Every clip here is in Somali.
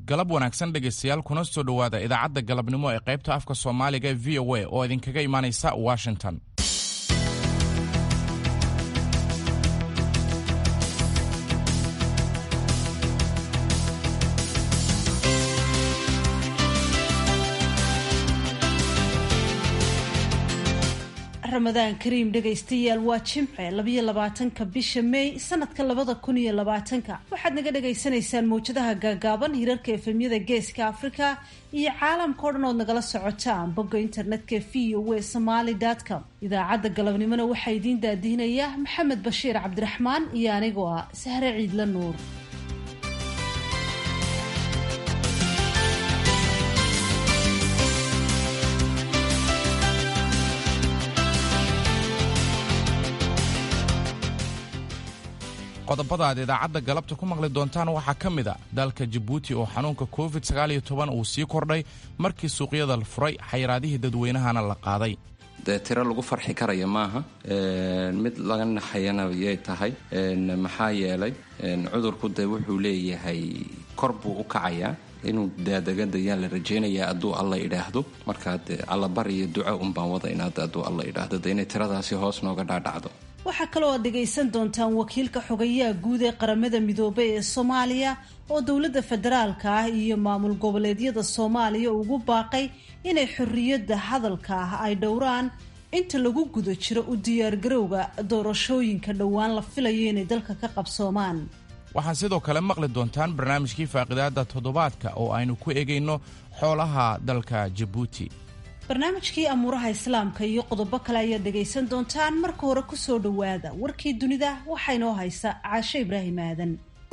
galab wanaagsan dhegaystayaal kuna soo dhowaada idaacadda galabnimo ee qaybta afka soomaaliga ee v o a oo idinkaga imaanaysa washington ramadaan kariim dhegaystayaal waa jimce labayo labaatanka bisha may sanadka labada kun iyo labaatanka waxaad naga dhagaysanaysaan mawjadaha gaagaaban hirarka efemyada geeska afrika iyo caalamka o dhan ood nagala socotaan bogga internetka v o w somaly com idaacadda galabnimona waxaa idiin daadihinaya maxamed bashiir cabdiraxmaan iyo anigoo ah sahre ciidla nuur qodobada aad idaacadda galabta ku maqli doontaan waxaa ka mid a dalka jabuuti oo xanuunka covid sagaaliyo toban uu sii kordhay markii suuqyada la furay xayiraadihii dadweynahana la qaaday dee tiro lagu farxi karaya maaha mid laga naxayana yay tahay maxaa yeelay cudurku dee wuxuu leeyahay kor buu u kacayaa inuu daadagadayaan la rajaynayaa hadduu alla idhaahdo markaa dee allabar iyo duco unbaan wada inaad hadduu alla idhaahdo de inay tiradaasi hoos nooga dhaadhacdo waxaa kaloo aad dhegaysan doontaan wakiilka xogayaha guud ee qaramada midoobay ee soomaaliya oo dowladda federaalka ah iyo maamul goboleedyada soomaaliya ugu baaqay inay xorriyadda hadalka ah ay dhowraan inta lagu guda jiro u diyaargarowga doorashooyinka dhowaan la filayo inay dalka ka qabsoomaan waxaad sidoo kale maqli doontaan barnaamijkii faaqidaada toddobaadka oo aynu ku egayno xoolaha dalka jabuuti barnaamijkii amuuraha islaamka iyo qodobo kale ayaad dhegaysan doontaan marka hore kusoo dhowaada warkii dunida waxaa inoo haysa caasho ibraahim aadan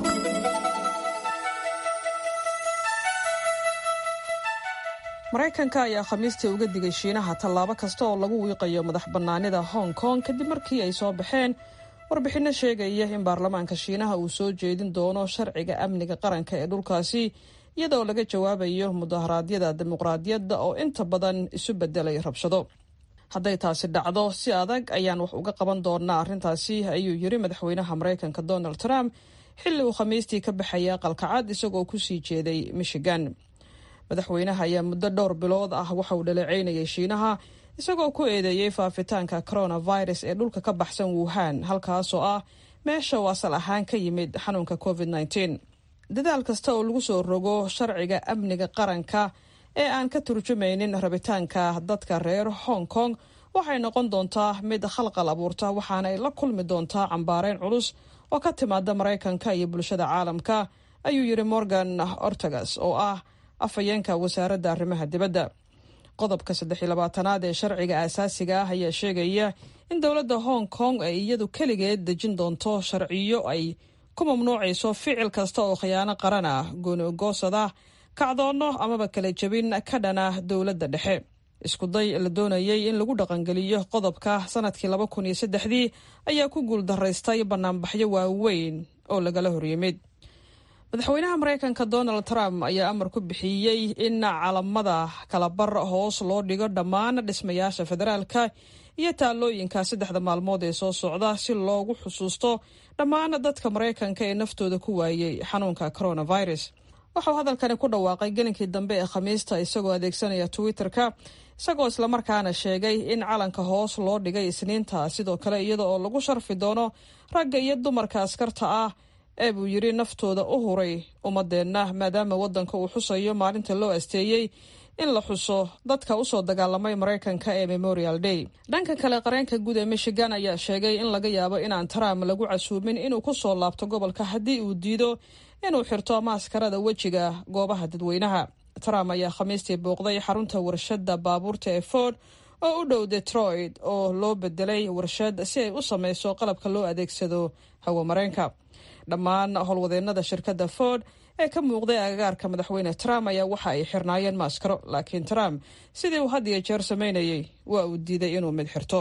maraykanka ayaa khamiistii uga digay shiinaha tallaabo kasta oo lagu wiiqayo madax bannaanida hong kong kadib markii ay soo baxeen warbixinno sheegaya in baarlamaanka shiinaha uu soo jeedin doono sharciga amniga qaranka ee dhulkaasi iyadoo laga jawaabayo mudaharaadyada dimuqraadiyadda oo inta badan isu bedelay rabshado hadday taasi dhacdo si adag ayaan wax uga qaban doonaa arrintaasi ayuu yiri madaxweynaha maraykanka donald trump xilli uu khamiistii ka baxaya qalkacad isagoo kusii jeeday michigan madaxweynaha ayaa muddo dhowr bilood ah waxa uu dhaleeceynayay shiinaha isagoo ku eedeeyey faafitaanka coronavirus ee dhulka ka baxsan wuhan halkaasoo ah meesha uu asal ahaan ka yimid xanuunka covid -19. dadaal kasta oo lagu soo rogo sharciga amniga qaranka ee aan ka turjumaynin rabitaanka dadka reer hong kong waxay noqon doontaa mid khalqal abuurta waxaana ay la kulmi doontaa cambaareyn culus oo ka timaada maraykanka iyo bulshada caalamka ayuu yidhi morgan ortagas oo ah afhayeenka wasaaradda arrimaha dibadda qodobka saddex iyo labaatanaad ee sharciga aasaasiga ah ayaa sheegaya in dowladda hong kong ay iyadu keligeed dejin doonto sharciyo ay ku mamnuucayso ficil kasta oo khiyaano qaran ah goonigoosada kacdoonno amaba kala jebin ka dhana dowladda dhexe iskuday la doonayay in lagu dhaqangeliyo qodobka sanadkii laba kun iyo saddexdii ayaa ku guuldaraystay banaanbaxyo waaweyn oo lagala horyimid madaxweynaha maraykanka donald trump ayaa amar ku bixiyey in calamada kalabar hoos loo dhigo dhammaan dhismayaasha federaalka iyo taallooyinka saddexda maalmood ee soo socda si loogu xusuusto dhammaan dadka maraykanka ee naftooda ku waayey xanuunka coronavirus waxauu hadalkani ku dhawaaqay gelinkii dambe ee khamiista isagoo adeegsanaya twitter-ka isagoo islamarkaana sheegay in calanka hoos loo dhigay isniinta sidoo kale iyada oo lagu sharfi doono ragga iyo dumarka askarta ah ee buu yidhi naftooda u huray ummadeenna maadaama waddanka uu xusayo maalinta loo asteeyey in la xuso dadka usoo dagaalamay maraykanka ee memorial day dhanka kale qareenka guud ee michigan ayaa sheegay in laga yaabo inaan trump lagu casuumin inuu ku soo laabto gobolka haddii uu diido inuu xirto maaskarada wejiga goobaha dadweynaha trump ayaa khamiistii booqday xarunta warshadda baabuurta ee ford oo u dhow detroit oo loo bedelay warshad si ay u sameyso qalabka loo adeegsado hawamareenka dhammaan howlwadeennada shirkadda ford ee ka muuqday agagaarka madaxweyne trump ayaa waxa ay xirnaayeen maaskaro laakiin trump sidii uu had iyo jeer sameynayay waa uu diiday inuu mid xirto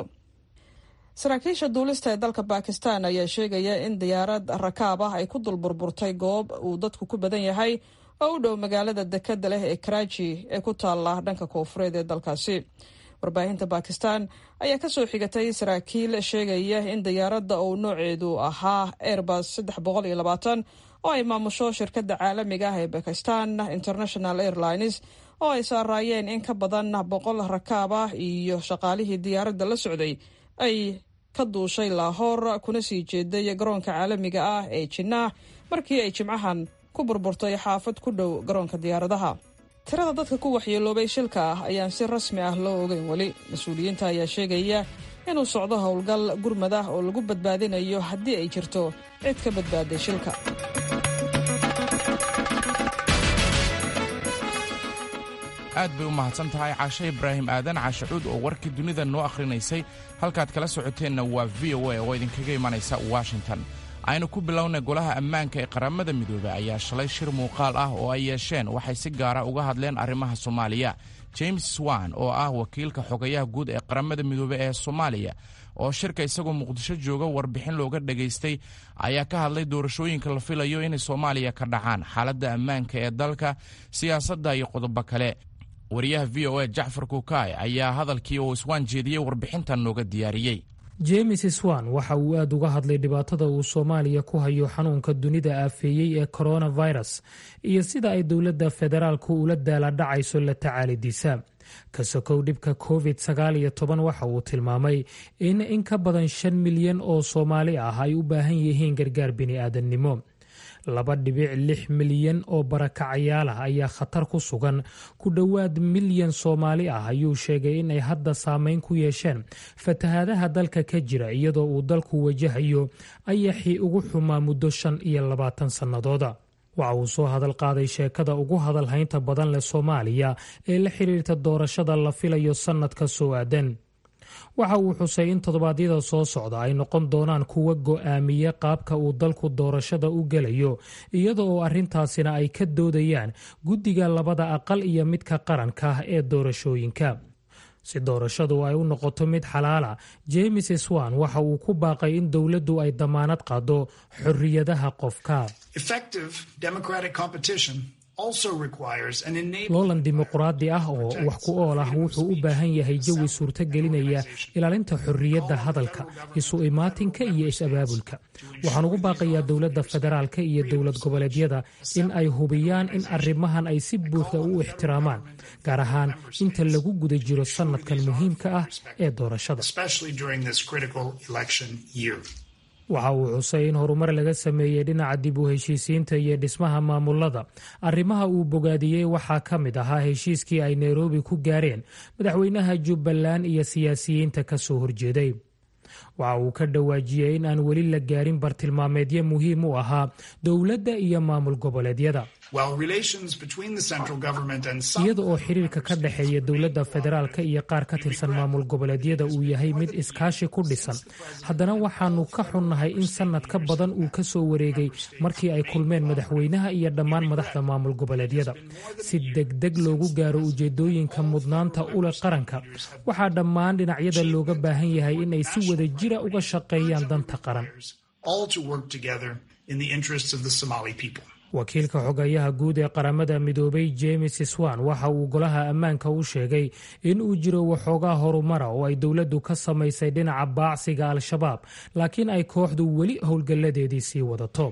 saraakiisha duulista ee dalka bakistan ayaa sheegaya in diyaarad rakaab ah ay ku dul burburtay goob uu dadku ku badan yahay oo u dhow magaalada dekada leh ee karaaji ee ku taala dhanka koofureed ee dalkaasi warbaahinta bakistan ayaa kasoo xigatay saraakiil sheegaya in diyaaradda uu nooceedu ahaa airbus saddex boqol iyo labaatan oo ay maamusho shirkadda caalamiga ah ee bakistan international airlines oo ay saaraayeen in ka badan boqol rakaab ah iyo shaqaalihii diyaaradda la socday ay ka duushay laahoor kuna sii jeeday garoonka caalamiga ah ee jinnah markii ay jimcahan ku burburtay xaafad ku dhow garoonka diyaaradaha tirada dadka ku waxyeeloobay shilka ah ayaan si rasmi ah loo ogeyn weli mas-uuliyiinta ayaa sheegaya inuu socdo howlgal gurmad ah oo lagu badbaadinayo haddii ay jirto cid ka badbaaday shilka aad bay u mahadsan tahay caashe ibraahim aadan caashe cuud oo warkii dunida noo akhrinaysay halkaad kala socoteenna waa v o a oo idinkaga imanaysa washington aynu ku bilownay golaha ammaanka ee qaramada midoobey ayaa shalay shir muuqaal ah oo ay yeesheen waxay si gaara uga hadleen arrimaha soomaaliya james swan oo ah wakiilka xogayaha guud ee qaramada midoobey ee soomaaliya oo shirka isagoo muqdisho jooga warbixin looga dhegaystay ayaa ka hadlay doorashooyinka la filayo inay soomaaliya ka dhacaan xaaladda ammaanka ee dalka siyaasadda iyo qodobo kale wariyaha v o a jacfar kukaay ayaa hadalkii oo iswaan jeediyey warbixintan nooga diyaariyey james swan waxa uu aad uga hadlay dhibaatada uu soomaaliya ku hayo xanuunka dunida aafeeyey ee coronavirus iyo sida ay dowladda federaalku ula daaladhacayso la tacaalidiisa ka sokow dhibka covid sagaal iyo toban waxa uu tilmaamay in in ka badan shan milyan oo soomaali ah ay u baahan yihiin gargaar bini'aadannimo laba dhibic lix milyan oo barakacayaal ah ayaa khatar ku sugan ku dhowaad milyan soomaali ah ayuu sheegay inay hadda saameyn ku yeesheen fatahaadaha dalka ka jira iyadoo uu dalku wajahayo ayaxii ugu xumaa muddo shan iyo labaatan sannadooda waxa uu soo hadal qaaday sheekada ugu hadalhaynta badan leh soomaaliya ee la xiriirta doorashada la filayo sannadka soo aadan waxa uu xusay in toddobaadyada soo socda ay noqon doonaan kuwa go'aamiye qaabka uu dalku doorashada u gelayo iyada oo arrintaasina ay ka doodayaan guddiga labada aqal iyo midka qaranka ah ee doorashooyinka si doorashadu ay u noqoto mid xalaala james swan waxa uu ku baaqay in dowladdu ay damaanad qaado xorriyadaha qofka loolan dimuquraadi ah oo wax ku ool ah wuxuu u baahan yahay jawi suurtagelinaya ilaalinta xorriyadda hadalka isu imaatinka iyo is-abaabulka waxaan ugu baaqayaa dowladda federaalka iyo dowlad goboleedyada in ay hubiyaan in arrimahan ay si buuxda u ixtiraamaan gaar ahaan inta lagu guda jiro sannadkan muhiimka ah ee doorashada waxa uu xusay in horumar laga sameeyey dhinaca dib u heshiisiinta iyo dhismaha maamulada arrimaha uu bogaadiyey waxaa ka mid ahaa heshiiskii ay nairobi ku gaareen madaxweynaha jubbaland iyo siyaasiyiinta ka soo horjeeday waxa uu ka dhawaajiyey in aan weli la gaarin bartilmaameedyo muhiim u ahaa dowladda iyo maamul goboleedyada iyada oo xiriirka ka dhexeeya dowladda federaalka iyo qaar ka tirsan maamul goboleedyada uu yahay mid iskaashi ku dhisan haddana waxaanu ka xunnahay in sannad ka badan uu ka soo wareegay markii ay kulmeen madaxweynaha iyo dhammaan madaxda maamul goboleedyada si degdeg loogu gaaro ujeedooyinka mudnaanta ule qaranka waxaa dhammaan dhinacyada looga baahan yahay inay si wada jira uga shaqeeyaan danta qaran wakiilka xogayaha guud ee qaramada midoobay james swan waxa uu golaha ammaanka u sheegay in uu jiro waxoogaa horumara oo ay dowladdu ka samaysay dhinaca baacsiga al-shabaab laakiin ay kooxdu weli howlgalladeedii sii wadato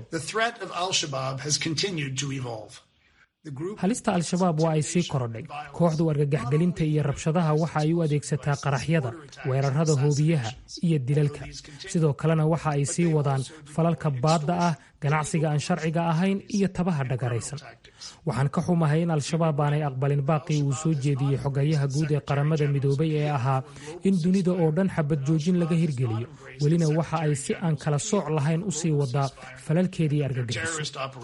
halista al-shabaab waa ay sii korodhay kooxdu argagaxgelinta iyo rabshadaha waxa ay u adeegsataa qaraxyada weerarada hoobiyaha iyo dilalka sidoo kalena waxa ay sii wadaan falalka baadda ah ganacsiga aan sharciga ahayn iyo tabaha dhagaraysan waxaan ka xumahay in al-shabaab aanay aqbalin baaqii uu soo jeediyey xogayaha guud ee qaramada midoobay ee ahaa in dunida oo dhan xabad joojin laga hirgeliyo welina waxa ay si aan kala sooc lahayn u sii wadaa falalkeedii argagixiso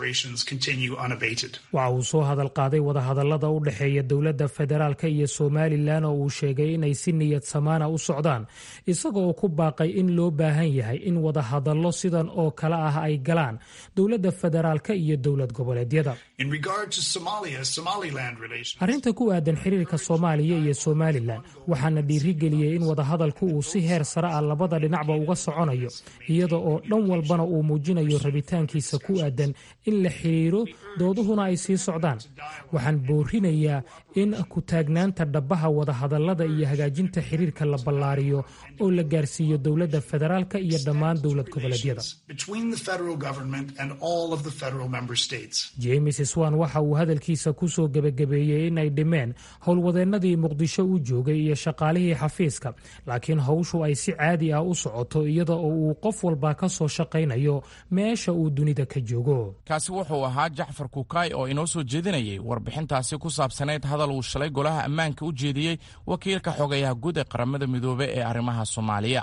waxa uu soo hadal qaaday wadahadallada u dhexeeya dowladda federaalka iyo somalilan oo uu sheegay inay si niyad samaana u socdaan isaga oo ku baaqay in loo baahan yahay in wadahadallo sidan oo kale ah ay galaan dowladda federaalka iyo dowlad goboleedyada arrinta ku aadan xiriirka soomaaliya iyo somalilan waxaana dhiirigeliyey in wadahadalku uu si heer sare ah labada dhinacba uga soconayo iyada oo dhan walbana uu muujinayo rabitaankiisa ku aadan in la xiriiro dooduhuna ay sii socdaan waxaan boorinayaa in ku taagnaanta dhabaha wadahadalada iyo hagaajinta xiriirka la ballaariyo oo la gaarsiiyo dowladda federaalka iyo dhammaan dowlad goboleedyada james swan waxa uu hadalkiisa ku soo gebagabeeyey in ay dhimeen howlwadeennadii muqdisho u joogay iyo shaqaalihii xafiiska laakiin howshu ay si caadi ah u socoto iyada oo uu qof walba ka soo shaqaynayo meesha uu dunida ka joogo kaasi wuxuu ahaa jacfar kukaay oo inoo soo jeedinayay warbixintaasi ku saabsanayd hadal uu shalay golaha ammaanka u jeediyey wakiilka xogayaha guud ee qaramada midoobe ee arrimaha soomaaliya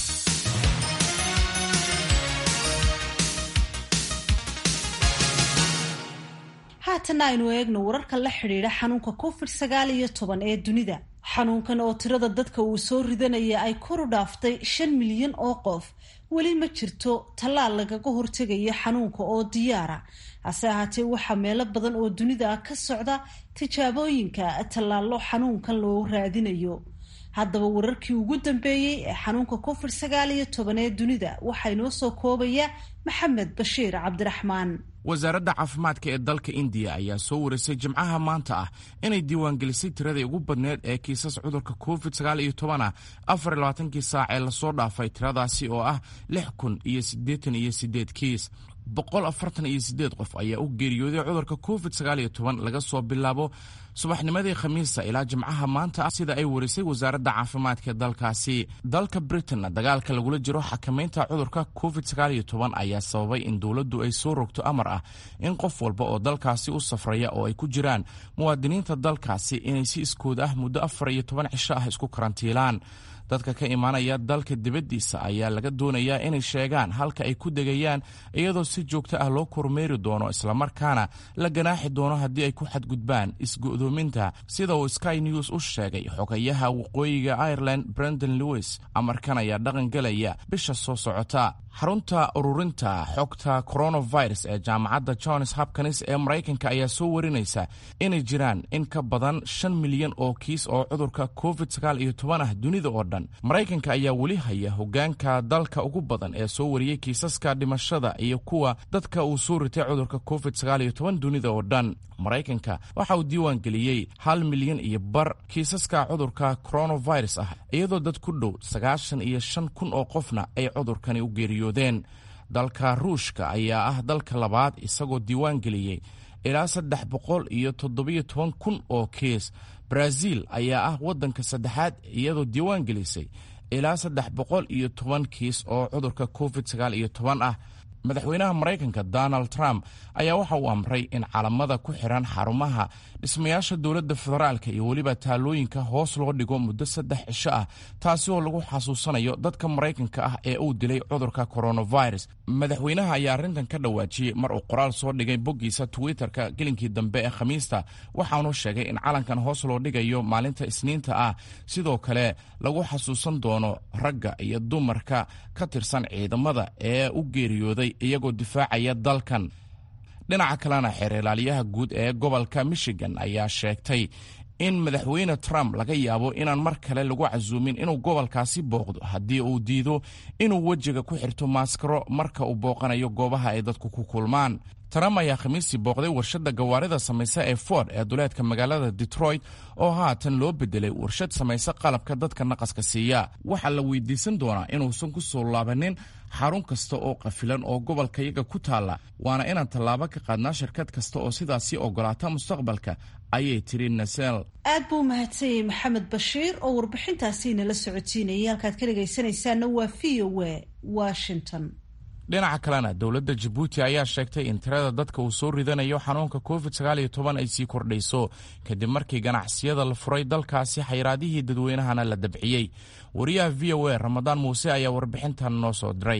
haatanna aynu eegno wararka la xidhiidha xanuunka covid sagaal iyo toban ee dunida xanuunkan oo tirada dadka uu soo ridanaya ay koru dhaaftay shan milyan oo qof weli ma jirto tallaal lagaga hortegayo xanuunka oo diyaara hase ahaatee waxaa meelo badan oo dunida ah ka socda tijaabooyinka tallaallo xanuunkan loo raadinayo haddaba wararkii ugu dambeeyey ee xanuunka covid sagaal iyo toban ee dunida waxaa inoo soo koobaya maxamed bashiir cabdiraxmaan wasaaradda caafimaadka ee dalka indiya ayaa soo warisay jimcaha maanta ah inay diiwaangelisay tiradii ugu badneed ee kiisas cudurka covid sagaal iyo tobanah afar iyo labaatankii saac ee lasoo dhaafay tiradaasi oo ah lix kun iyo siddeetan iyo siddeed kiis boqol afartan iyo siddeed qof ayaa u geeriyooday cudurka covid sagaal iyo toban laga soo bilaabo subaxnimadii khamiista ilaa jimcaha maanta ah sida ay warisay wasaaradda caafimaadka ee dalkaasi dalka britain dagaalka lagula jiro xakamaynta cudurka covid sagaal iyo toban ayaa sababay in dowladdu ay soo rogto amar ah in qof walba oo dalkaasi u safraya oo ay ku jiraan muwaadiniinta dalkaasi inay si iskood ah muddo afar iyo toban cisho ah isku karantiilaan dadka ka imaanaya dalka dibaddiisa ayaa laga doonayaa inay sheegaan halka ay ku degayaan iyadoo si joogto ah loo kormeeri doono islamarkaana la ganaaxi doono haddii ay ku xadgudbaan isgo'doominta sida uu sky news u sheegay xogayaha waqooyiga ireland brendon lewis amarkan ayaa dhaqan gelaya bisha soo socota xarunta ururinta xogta coronavirus ee jaamacadda johns hopkins ee maraykanka ayaa soo warinaysa inay jiraan in ka badan shan milyan oo kiis oo cudurka covid sagaal iyo toban ah dunida oo dhan maraykanka ayaa weli haya hogaanka dalka ugu badan ee soo wariyey kiisaska dhimashada iyo kuwa dadka uu soo ritay cudurka covid sagaal iyo toban dunida oo dhan maraykanka waxa uu diiwaan geliyey hal milyan iyo bar kiisaska cudurka coronavirus ah iyadoo dad ku dhow sagaashan iyo shan kun oo qofna ay cudurkani u geeriyoodeen dalka ruushka ayaa ah dalka labaad isagoo diiwaan geliyey ilaa saddex boqol iyo toddobiyo toban kun oo kiis brazil ayaa ah waddanka saddexaad iyadoo diiwaan gelisay ilaa saddex boqol iyo toban kiis oo cudurka covid sagaal iyo toban ah madaxweynaha maraykanka donald trump ayaa waxa uu amray in calamada ku xiran xarumaha dhismayaasha dowladda federaalka iyo weliba taalooyinka hoos loo dhigo muddo saddex cisho ah taasi oo lagu xasuusanayo dadka maraykanka ah ee uu dilay cudurka coronavirus madaxweynaha ayaa arrintan ka dhawaajiyey mar uu qoraal soo dhigay boggiisa twitter-ka gelinkii dambe ee khamiista waxaanu sheegay in calankan hoos loo dhigayo maalinta isniinta ah sidoo kale lagu xasuusan doono ragga iyo dumarka ka tirsan ciidamada ee u geeriyooday iyagoo difaacaya dalkan dhinaca kalena xeer ilaaliyaha guud ee gobolka michigan ayaa sheegtay in madaxweyne trump laga yaabo inaan mar kale lagu casuumin inuu gobolkaasi booqdo haddii uu diido inuu wejiga ku xirto maaskaro marka uu booqanayo goobaha ay dadku ku kulmaan trump ayaa khamiistii booqday warshadda gawaarida samaysa ee ford ee duleedka magaalada detroit oo haatan loo bedelay warshad samaysa qalabka dadka naqaska siiya waxaa la weydiisan doonaa inuusan ku soo laabanin xarun kasta oo qafilan oo gobolkayaga ku taalla waana inaan tallaabo ka qaadnaa shirkad kasta oo sidaasii ogolaata mustaqbalka ayay tiri nasel aad buu umahadsanyay maxamed bashiir oo warbixintaasi inala socotiinayay halkaad ka dhegaysanaysaana waa v o w washington dhinaca kalena dowladda jabuuti ayaa sheegtay in tirada dadka uu soo ridanayo xanuunka covid sagaal iyo toban ay sii kordhayso kadib markii ganacsiyada la furay dalkaasi xayraadihii dadweynahana la dabciyey wariyaha v o a ramadaan muuse ayaa warbixintan noo soo diray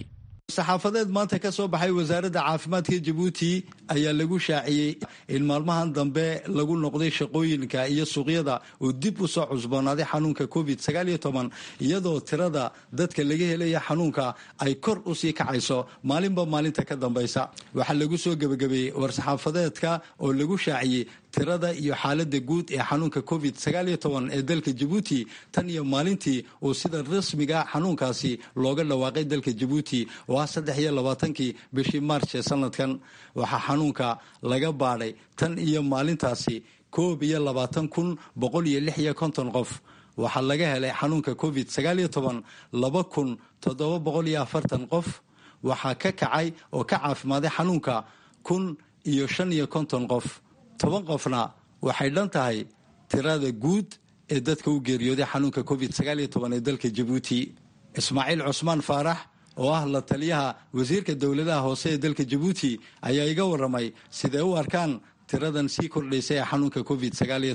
saxaafadeed maanta ka soo baxay wasaaradda caafimaadka jabuuti ayaa lagu shaaciyey in maalmahan dambe lagu noqday shaqooyinka iyo suuqyada oo dib u soo cusboonaaday xanuunka covid iyadoo tirada dadka laga helaya xanuunka ay kor usii kacayso maalinba maalinta ka dambaysa waxaa lagu soo gebagabeeyey war-saxaafadeedka oo lagu shaaciyey tirada iyo xaalada guud ee xanuunka covid ee dalka jabuuti tan iyo maalintii uu sida rasmiga xanuunkaasi looga dhawaaqay dalka jabuuti oo ah saddex iyo labaatankii bishii maarch ee sanadkan waxaa xanuunka laga baadhay tan iyo maalintaasi koob iyo labaatan kun boqol iyo lix iyo konton qof waxaa laga helay xanuunka covid laba kun toddoba boqol iyo afartan qof waxaa ka kacay oo ka caafimaaday xanuunka kun iyo shan iyo konton qof toban qofna waxay dhan tahay tirada guud ee dadka u geeriyooday xanuunka covid ee dalka jabuuti ismaaciil cusmaan faarax oo ah la taliyaha wasiirka dowladaha hoose ee dalka jabuuti ayaa iga waramay siday u arkaan tiradan sii kordhaysa ee xanuunka covid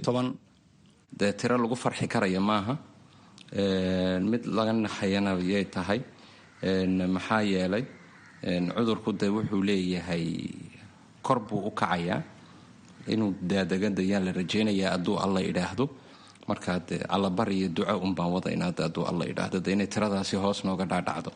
dee tiro lagu farxi karaya maaha mid laga naxayana yay tahay maxaa yeelay cudurku dee wuxuu leeyahay kor buu u kacayaa inuu daadagadayaan la rajaynayaa hadduu alla idhaahdo markaa dee allabar iyo duco unbaan wada inaad hadduu alla idhaahdo de inay tiradaasi hoos nooga dhaadhacdo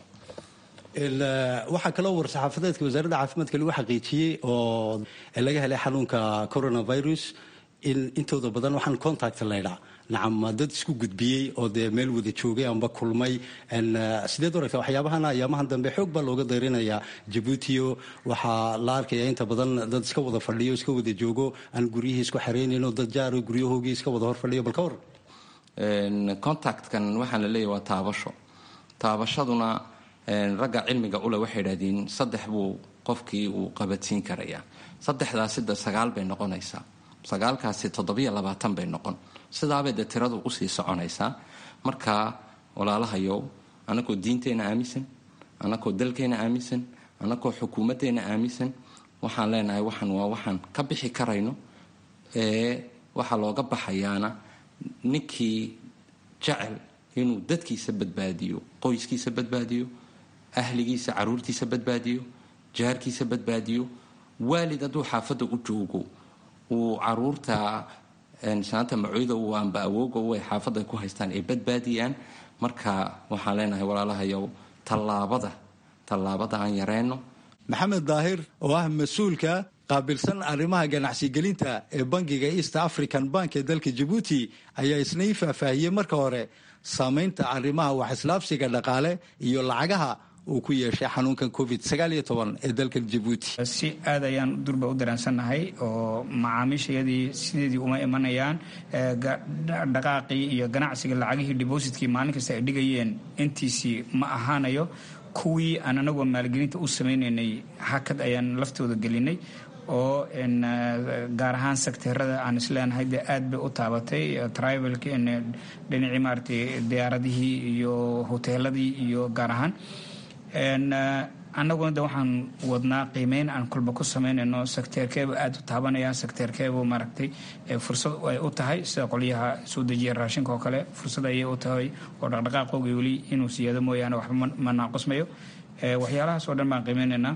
waxaa kaloo war-saxaafadeedka wasaaradda caafimaadka lagu xaqiijiyey oo laga helay xanuunka coronavirus in intooda badan waxaan contact laydhaa nacam dad isku gudbiyey oo dee meel wada joogay amba kulmay sideed aragta waxyaabahana ayaamahan dambe xoog baa looga dayrinayaa jabuutio waxaa la arkaya inta badan dad iska wada fadhiyo iska wada joogo aan guryihii isku xareynayn oo dad jaaro guryahoogii iska wada hor fadhiyo bal ka war contactkan waxaan la leeyahy waa taabasho taabashaduna ragga cilmiga ule waxay idhahdeen saddex buu qofkii uu qabadsiin karayaa saddexdaasi de sagaal bay noqonaysaa sagaalkaasi toddobiyo labaatan bay noqon sidaabay dee tiradu usii soconaysaa marka walaalahayow anakoo diinteenna aaminsan anakoo dalkeenna aaminsan anakoo xukuumadeenna aaminsan waxaan leenahay waxaan waa waxaan ka bixi karayno ee waxaa looga baxayaana ninkii jecel inuu dadkiisa badbaadiyo qoyskiisa badbaadiyo ahligiisa caruurtiisa badbaadiyo jaarkiisa badbaadiyo waalid hadduu xaafadda u joogo uu caruurta saanta macoyda u amba awooga u ay xaafadda ku haystaan ay badbaadiyaan marka waxaan leenahay walaalahayow tallaabada tallaabada aan yareyno maxamed daahir oo ah mas-uulka qaabilsan arrimaha ganacsigelinta ee bangiga east african bank ee dalka jabuuti ayaa isna ii faahfaahiyey marka hore saamaynta arrimaha wax islaabsiga dhaqaale iyo lacagaha uu ku yeeshay xanuunkan covid ee dalkan jabuuti si aad ayaan durba u dareensannahay oo macaamiishayadii sideedii uma imanayaan dhaqaaqii iyo ganacsiga lacagihii dibositkii maalin kasta ay dhigayeen intiisii ma ahaanayo kuwii aan anagoo maalgelinta u samaynaynay hakad ayaan laftooda gelinay oo gaar ahaan sekteerada aan isleenahay dee aad bay u taabatay tribalk dhinacii maaratay diyaaradihii iyo hoteeladii iyo gaar ahaan annaguna de waxaan wadnaa qiimeyn aan kulba ku samaynayno sekteerkeeba aada u taabanaya sekteerkeebu maaragtay fursad ay u tahay sida qolyaha soo dejiya raashinka oo kale fursad ayay u tahay oo dhaqdhaqaaqooga weli inuu siyaado mooyaane waxba ma naaqusmayo waxyaalahaas oo dhan baan qiimeynaynaa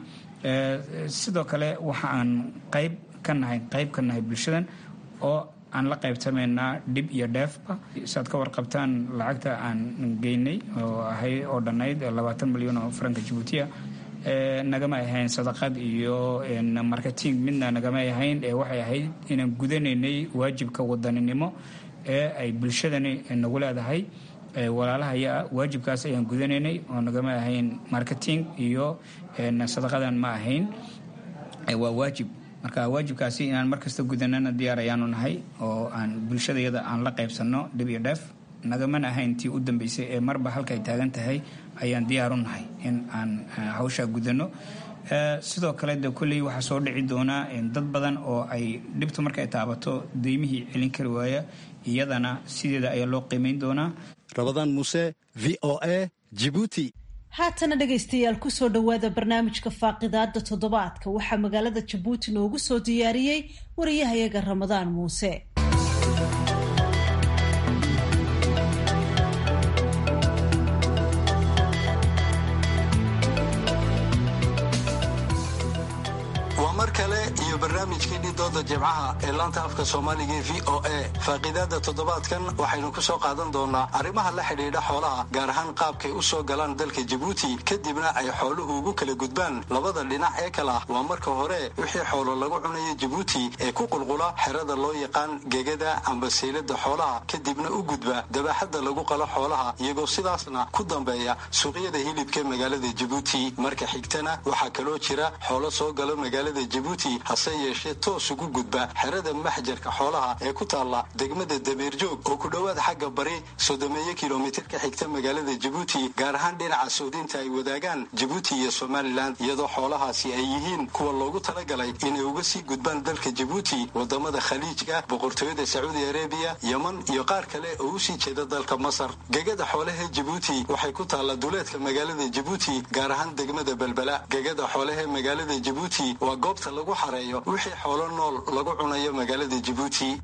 sidoo kale waxa aan qayb ka nahay qayb ka nahay bulshadan oo aan la qaybsamaynaa dhib iyo dheefba saad ka warqabtaan lacagta aan geynay oo ahay oo dhannayd labaatan milyan oo faranka jabuutiya nagama ahayn sadaqad iyo marketing midna nagama ahayn ee waxay ahayd inaan gudanaynay waajibka wadaninimo ee ay bulshadani nagu leedahay walaalahaya waajibkaas ayaan gudanaynay oo nagama ahayn marketing iyo sadaqadan ma ahayn waa waajib marka waajibkaasi inaan markasta gudanana diyaar ayaanu nahay oo aan bulshadayada aan la qaybsanno dhib iyo dheef nagamana ahayn tii u dambeysay ee marba halkaay taagan tahay ayaan diyaaru nahay in aan hawshaa gudanno sidoo kale de kolley waxaa soo dhici doonaa dad badan oo ay dhibtu markay taabato deymihii celin kari waaya iyadana sideeda ayaa loo qiimayn doonaa rabadaan muuse v o a jibuuti haatana dhegaystayaal kusoo dhowaada barnaamijka faaqidaada toddobaadka waxaa magaalada jabuuti noogu soo diyaariyey wariyahayaga ramadaan muuse iyo barnaamijkeennii dooda jimcaha ee laanta afka soomaaliga ee v o a faaqiidaada toddobaadkan waxaynu ku soo qaadan doonaa arrimaha la xidhiidha xoolaha gaar ahaan qaabkay u soo galaan dalka jabuuti kadibna ay xooluhu ugu kala gudbaan labada dhinac ee kale ah waa marka hore wixii xoolo lagu cunayo jabuuti ee ku qulqula xerada loo yaqaan gegada amba saylada xoolaha kadibna u gudba dabaaxadda lagu qalo xoolaha iyagoo sidaasna ku dambeeya suuqyada hilibka magaalada jabuuti marka xigtana waxaa kaloo jira xoolo soo galo magaalada jabuuti hase yeeshee toos ugu gudba xerada maxjarka xoolaha ee ku taalla degmada dameerjoog oo ku dhowaad xagga bari soddomeeyo kilomitir ka xigta magaalada jabuuti gaar ahaan dhinaca soodinta ay wadaagaan jabuuti iyo somalilan iyadoo xoolahaasi ay yihiin kuwa loogu talagalay inay uga sii gudbaan dalka jabuuti wadamada khaliijka boqortooyada sacuudi arabiya yeman iyo qaar kale oo usii jeeda dalka masar gegada xoolaha jabuuti waxay ku taalla duleedka magaalada jabuuti gaar ahaan degmada belbela gegada xoolaha magaalada jabuuti waa goobta lagu xareeyo wixii xoolo nool lagu cunayo magaalada jabuuti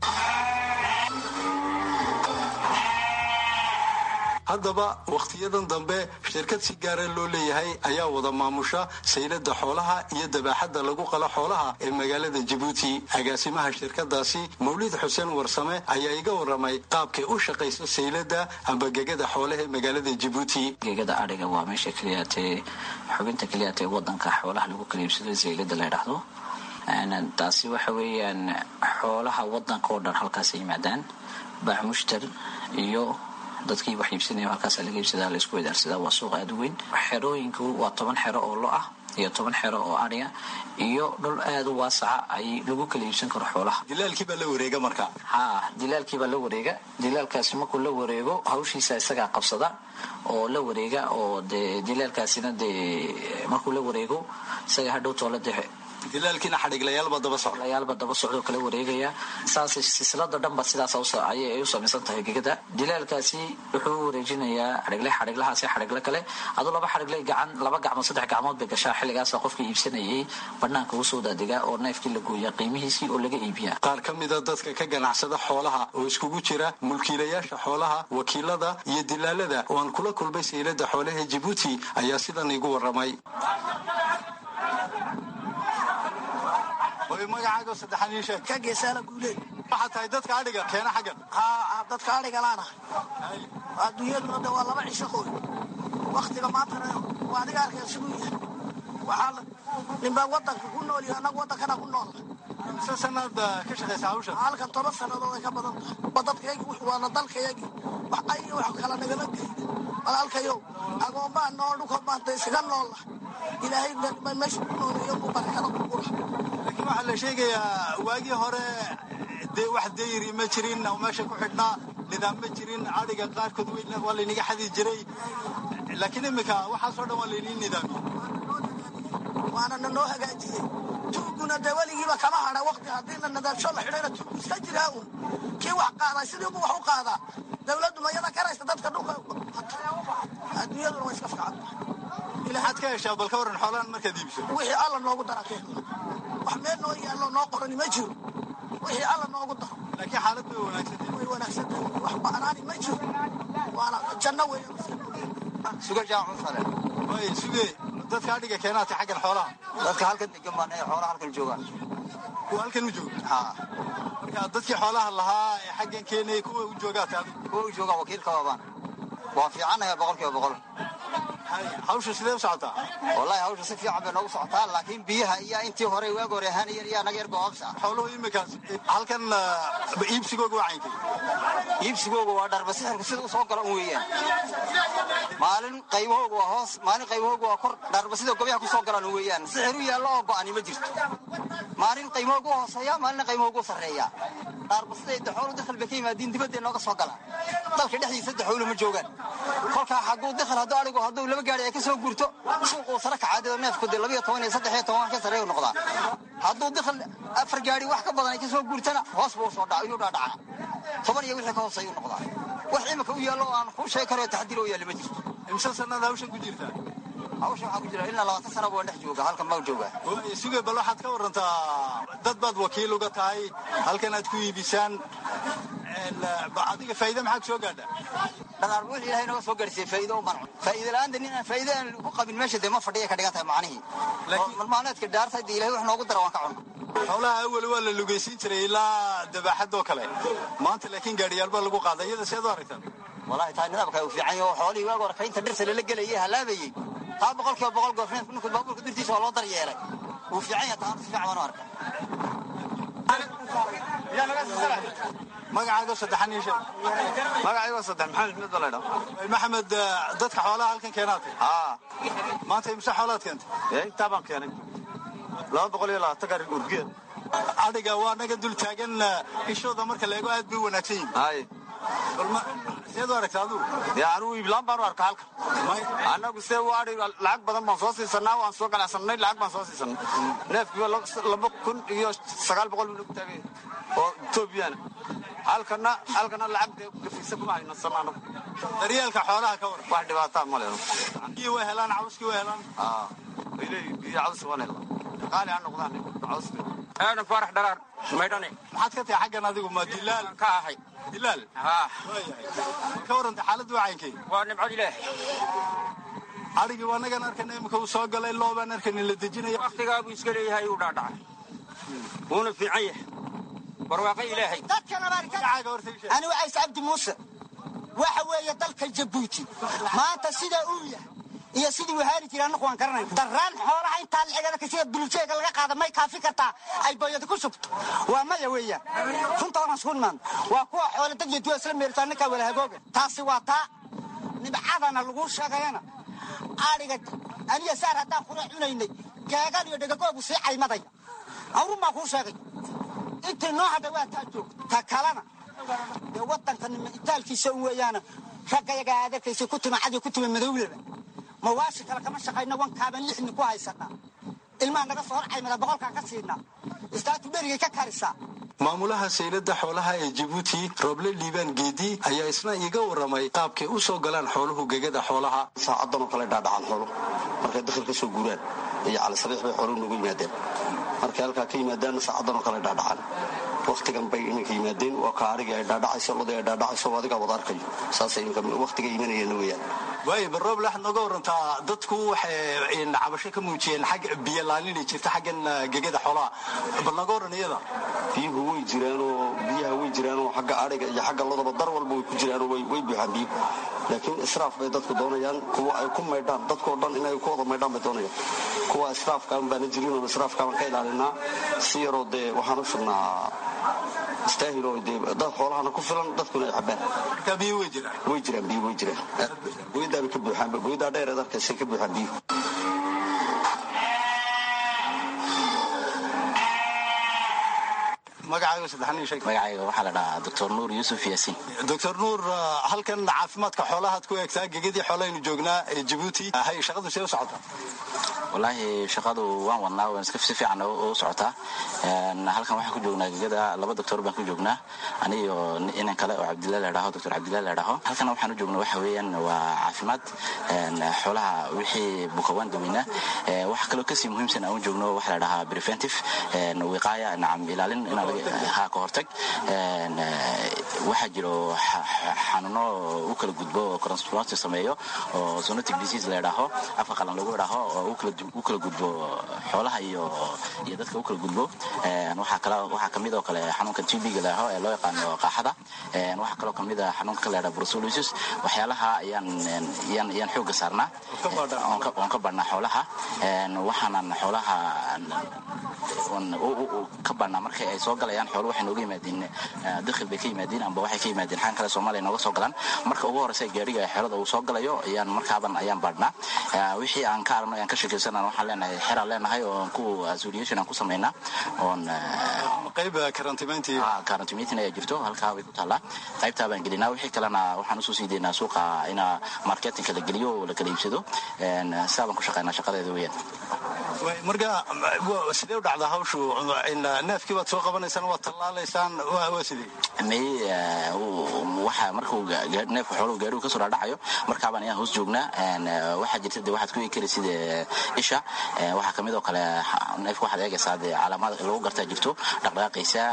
haddaba wakhtiyadan dambe shirkad si gaara loo leeyahay ayaa wada maamusha saylada xoolaha iyo dabaaxadda lagu qalo xoolaha ee magaalada jabuuti agaasimaha shirkadaasi mawlid xuseen warsame ayaa iga waramay qaabkay u shaqayso saylada amba gegada xoolaha ee magaalada jabuuti gegada adhiga waa meesha keliyaatee xubinta keliyaatee wadanka xoolaha lagu kala iibsado saylada la ydhaahdo taasi waxa weeyaan xoolaha wadanka oo dhan halkaas yimaadaan baaxmushtar iyo dadkii wax iibsanaya halkaasa laga iibsadaa la isku wadaarsadaa waa suuq aada u weyn xerooyinku waa toban xero oo lo ah iyo toban xero oo adhiga iyo dhul aada u waasaca ay lagu kala iibsan karo xoolaha dilaalkiibaa la wareega marka ha dilaalkiibaa la wareega dilaalkaasi markuu la wareego hawshiisa isagaa qabsada oo la wareega oo dee dilaalkaasina dee markuu la wareego isaga hadhow toola dee dilaalkiina xadhiglayaalba daba socda layaalba daba socdoo kala wareegaya saas silsilada dhanba sidaas ayay u samaysan tahay gegada dilaalkaasi wuxuu wareejinayaa xadhigle xadhiglahaasi xadhigle kale aduu laba xadhigle gacan laba gacmood saddex gacmood bay gashaa xilligaasa qofkii iibsanayay banaanka usoo daadigaa oo neefkii la gooya qiimihiisii oo laga iibiya qaar ka mida dadka ka ganacsada xoolaha oo iskugu jira mulkiilayaasha xoolaha wakiilada iyo dilaalada oo aan kula kulmay saylada xoolaha jabuuti ayaa sidan igu waramay magacaago saddexan ii sheeg ka geesaala guuleed waxaa tahay dadka adhiga keena xaggan haa dadka adhiga laana adduunyaduna de waa laba cisho qoy waktiga maantana waa adiga arkaya siduu yahay waxaa ninbaa wadanka ku nool iyo annaga wadankana ku nool mise sanaad ka shaqaysa hawshan halkan toban sannadood ay ka badan tahay waa dadkayagi wuxuu waana dalkayagi wax ay wax kala nagala geyda walaalkayow agoombaa nool dhulka maanta iskaga noolla ilaahay meesha ku nooleeyo buu barakada ku gura laakiin waxaa la sheegayaa waagii hore dee wax dayri ma jirin oo meesha ku xidhnaa nidaam ma jirin adhiga qaarkood waa laynaga xadi jiray laakiin iminka waxaasoo dhan waa laynii nidaamiyey waana na noo hagaajiyey tuuguna dee weligiiba kama hadha wakti haddii la nadaamsho la xidhayna tuugu iska jiraa uun kii wax qaadaa sidiibu wax u qaadaa dawladdu mayada karaysa dadka dhulka adduunyaduna waa iska fiican maxaad ka heshaa bal ka waran xoolahan markaad iibso wixii alla noogu dara keen wax meel noo yaallo noo qorani ma jiro wixii alla noogu daro laakiin xaalad way wanaagsantahay way wanaagsantahay wax ba'naani ma jiro waana janno weeyaan suga jaacun sale way suge dadka adhiga keenaatay xaggan xoolaha dadka halkan degan baan ee xoolaha halkan joogaan kuwa halkan u jooga haa marka dadkii xoolaha lahaa ee xaggan keenayay kuwa u joogaatay adigu kuwa u joogaan wakiilka waabaan waa fiicanaya boqol kiiba boqol hawsha sidee u socotaa wallahi hawsha si fiican bay noogu socotaa laakiin biyaha iyo intii hore waagi hore ahaanayeen iyaa naga yar goobsa xooluhu iminkaas halkan iibsigooga waa caynkay iibsigooga waa dharba sixirku sida u soo gala un weeyaan maalin qaybahooga waa hoos maalin qaybahooga waa kor dharba sida gobyaha ku soo galaan un weeyaan sixir u yaallo oo go'ani ma jirto maalin qaymahooga u hooseeya maalina qaymahooga u sarreeya dharba siday daxoolu dakhal bay ka yimaadiin dibadday nooga soo galaan dalka dhexdiisa daxoolu ma joogaan kolkaa xaguu dakhal hadduu adhigu hadduu laba gaari ay ka soo gurto suuquu sare kacaadeo neefku dee labayo toban iyo saddex iyo toban ka sarreeyu noqdaa hadduu dakhal afar gaari wax ka badan ay ka soo gurtana hoos buu soo dhaca inuu dhaadhacaa toban iyo wixii ka hoos ayuu noqdaa wax imika u yaallo oo aan kuu sheegi karo taxdiir oo yaalla ma jirto imse sannaad hawshan ku jirtaa hawshan waxaa ku jira ilaa labaatan sana baan dhex jooga halkan baa jooga suge bal waxaad ka warantaa dad baad wakiil uga tahay halkan aad ku iibisaan adiga faa'iida maxaa ku soo gaadha dhaqaal wixii ilahay naga soo gaarsiiyey faa'iido u manco faa'iido la'aanta nin aan faa'iido aan ku qabin meesha dee ma fadhiya ka dhigan tahay macnihii malmaalmeedka dhaartay dee ilahay wax noogu dara waan ka cunno xoolaha awel waa la lugaysiin jiray ilaa dabaaxadoo kale maanta laakiin gaadhiyaal baa lagu qaaday iyada seed u aragtaan wallaahi taa nidaamka uu fiican yaho xoolihii waag hore kaynta dhirta lala gelayay halaabayey taa boqol kiiba boqol goofneed ninku baabuurka dirtiisa waa loo daryeelay wuu fiican yahay taa si fiican baan u arka magacaaga saddexan iyo shan magacayga saddex maxamed mid baledha maxamed dadka xoolaha halkan keenaatay haa maanta imse xoolaad keentay ee intaa baan keenay laba boqol iyo labaatan gaari urgeed adhiga waa naga dul taagan ishooda marka la eego aad bay u wanaagsan yihin hay seed u aragta adugu dee anugu iiblaan baan u arka halka annagu see u adhi lacag badan baan soo siisanaa waan soo ganacsanay lacag baan soo siisanay neefkiiba laba kun iyo sagaal boqol buu nagu taagay oo etoobiyana halkana halkana lacag dee gafiisa kuma haynasan anagu daryeelka xoolaha ka waran wax dhibaataa ma leeno biyii way helaan cawskii way helaan haa way leeyihin biyo caws waan helaa qaali ha noqdaan cawska aadan faarax dharaar maydhane maxaad ka tahay xaggan adigu ma dilaal ka ahay dilaal haa ka warranta xaaladdu wacayinkay waa nimcad ilaah adhigii waa nagan arkana imika uu soo galay loobaan arkanin la dejinaya waktigaabuu iska leeyahay uu dhaadhacay wuuna fiican yahay barwaaqo ilaahay ani wacays cabdi muuse waxa weeye dalka jabuuti maanta sidaa uu yahay iyo sidii wahaali jira annagu waan garanay daraan xoolaha intaa lacigada sida buljeega laga qaada may kaafi kartaa ay booyada ku shubto waa maya weeyaan runta waan isku nimaan waa kuwa xoole dad iyo duwa isla meertaa ninkaa wala hagooga taasi waa taa nibcadana lagu sheegayana adhiga aniya saar haddaan kula cunaynay geegan iyo dhegagoogu sii caymadaya awrun baa kuu sheegay intii noo hadha waa taa joogta ta kalena dee wadanka nima itaalkiisa un weeyaana raggayaga aad arkaysa ku tima cadi ku tima madowlaba mawaashi kale kama shaqayna wankaaban lixni ku haysanaa ilmaha naga soo hor caymada boqolkaa ka siinaa istaatu dherigay ka karisaa maamulaha saylada xoolaha ee jabuuti rooble liibaan geedi ayaa isna iiga waramay qaabkay u soo galaan xooluhu gegada xoolaha saacadanoo kale dhaadhacaan xoolo markay dakhil ka soo guuraan iyo calisabiix bay xooluhu noogu yimaadeen markay halkaa ka yimaadaanna saacadanoo kale dhaadhacaan waktigan bay iminka yimaadeen waa ka arigii ay dhaadhacayso lodii ay dhaadhacayso adigaa wada arkayo saasay waktiga imanayeen weeyaan waay barooble waxaad nooga warantaa dadku waxay cabasho ka muujiyeen xag biyolaaninay jirta xaggan gegada xoolaha bal nooga waran iyada biyuhu way jiraanoo biyaha way jiraanoo xagga ariga iyo xagga lodaba dar walba way ku jiraanoo way buuxaan biyuhu laakiin israaf bay dadku doonayaan kuwa ay ku maydhaan dadkoo dhan inay ku wada maydhaan bay doonayaan kuwa israafkaan baana jirin oo israafkaan ka ilaalinaa si yaroo dee waxaan u sugnaa istaahil oo dee dad xoolahana ku filan dadkuna ay cabaan marka biyo way jiraan way jiraan biyo way jiraan goyadaabay ka buuxaan goyadaa dheer eed arkaysay ka buuxaan biyuhu magacaaga saddexan sheeg magacayga waxaa la dhahaa doctor nuur yuusuf yaasiin doctor nuur halkan caafimaadka xoolahaad ku eegtaa gegadii xoolahaynu joognaa ee jabuuti hay shaqadu see u socotaa wallaahi shaqadu waan wadnaa waan iska si fiican u socotaa halkan waxaan ku joognaa gegada laba doctor baan ku joognaa aniyo inan kale oo cabdillah la dhaho doctor cabdillah la dhaho halkan waxaan u joognaa waxa weeyaan waa caafimaad xoolaha wixii bukawaan daweynaa waxa kaloo kasii muhiimsan aan u joogno waxa la dhahaa preventive wiqaaya nacam ilaalin inaa ha ka hortag waxaa jiro xanuuno u kala gudbo oo transplant sameeyo oo zoonotic disease la dhaho afka qalan lagu dhaho oo u kala gudbo xoolaha iyo iyo dadka u kala gudbo waxaa kale waxaa kamid oo kale xanuunka TB-ga la dhaho ee loo yaqaano qaaxada waxaa kaloo kamid ah xanuunka la dhaho brucellosis waxyaalaha ayaan ayaan ayaan xooga saarnaa oon ka badhnaa xoolaha waxaanan xoolaha ka badhnaa markay ay soo galayaan xoolo waxay nooga yimaadeen dakhil bay ka yimaadeen amba waxay ka yimaadeen xaan kale soomaaliya nooga soo galaan marka ugu horeysa gaariga xeelada uu soo galayo ayaan markaaban ayaan baadhnaa wixii aan ka aragno ayaan ka sheekaysanana waxaan leenahay xeraan leenahay oo ku association aan ku samaynaa oon qayb karantimayntii karantimayntiin ayaa jirto halkaa way ku taallaa qaybtaa baan gelinaa wixii kalena waxaan usoo sii deynaa suuqa ina marketinka la geliyo oo la kala iibsado sidaa baan ku shaqaynaa shaqadeeda weeyaan marka sidee u dhacdaa hawshu neefkii baad soo qabanaysaan waad tallaalaysaan waa sidee may waxa markuu neefka xooluhu gaadhigu kasoo dhaadhacayo markaabaan ayaan hoos joognaa waxaa jirta de waxaad ku eegi kari sida isha waxaa kamid oo kale neefka waxaad eegaysaa de calaamaad lagu gartaa jirto dhaqdhaqaaqaysa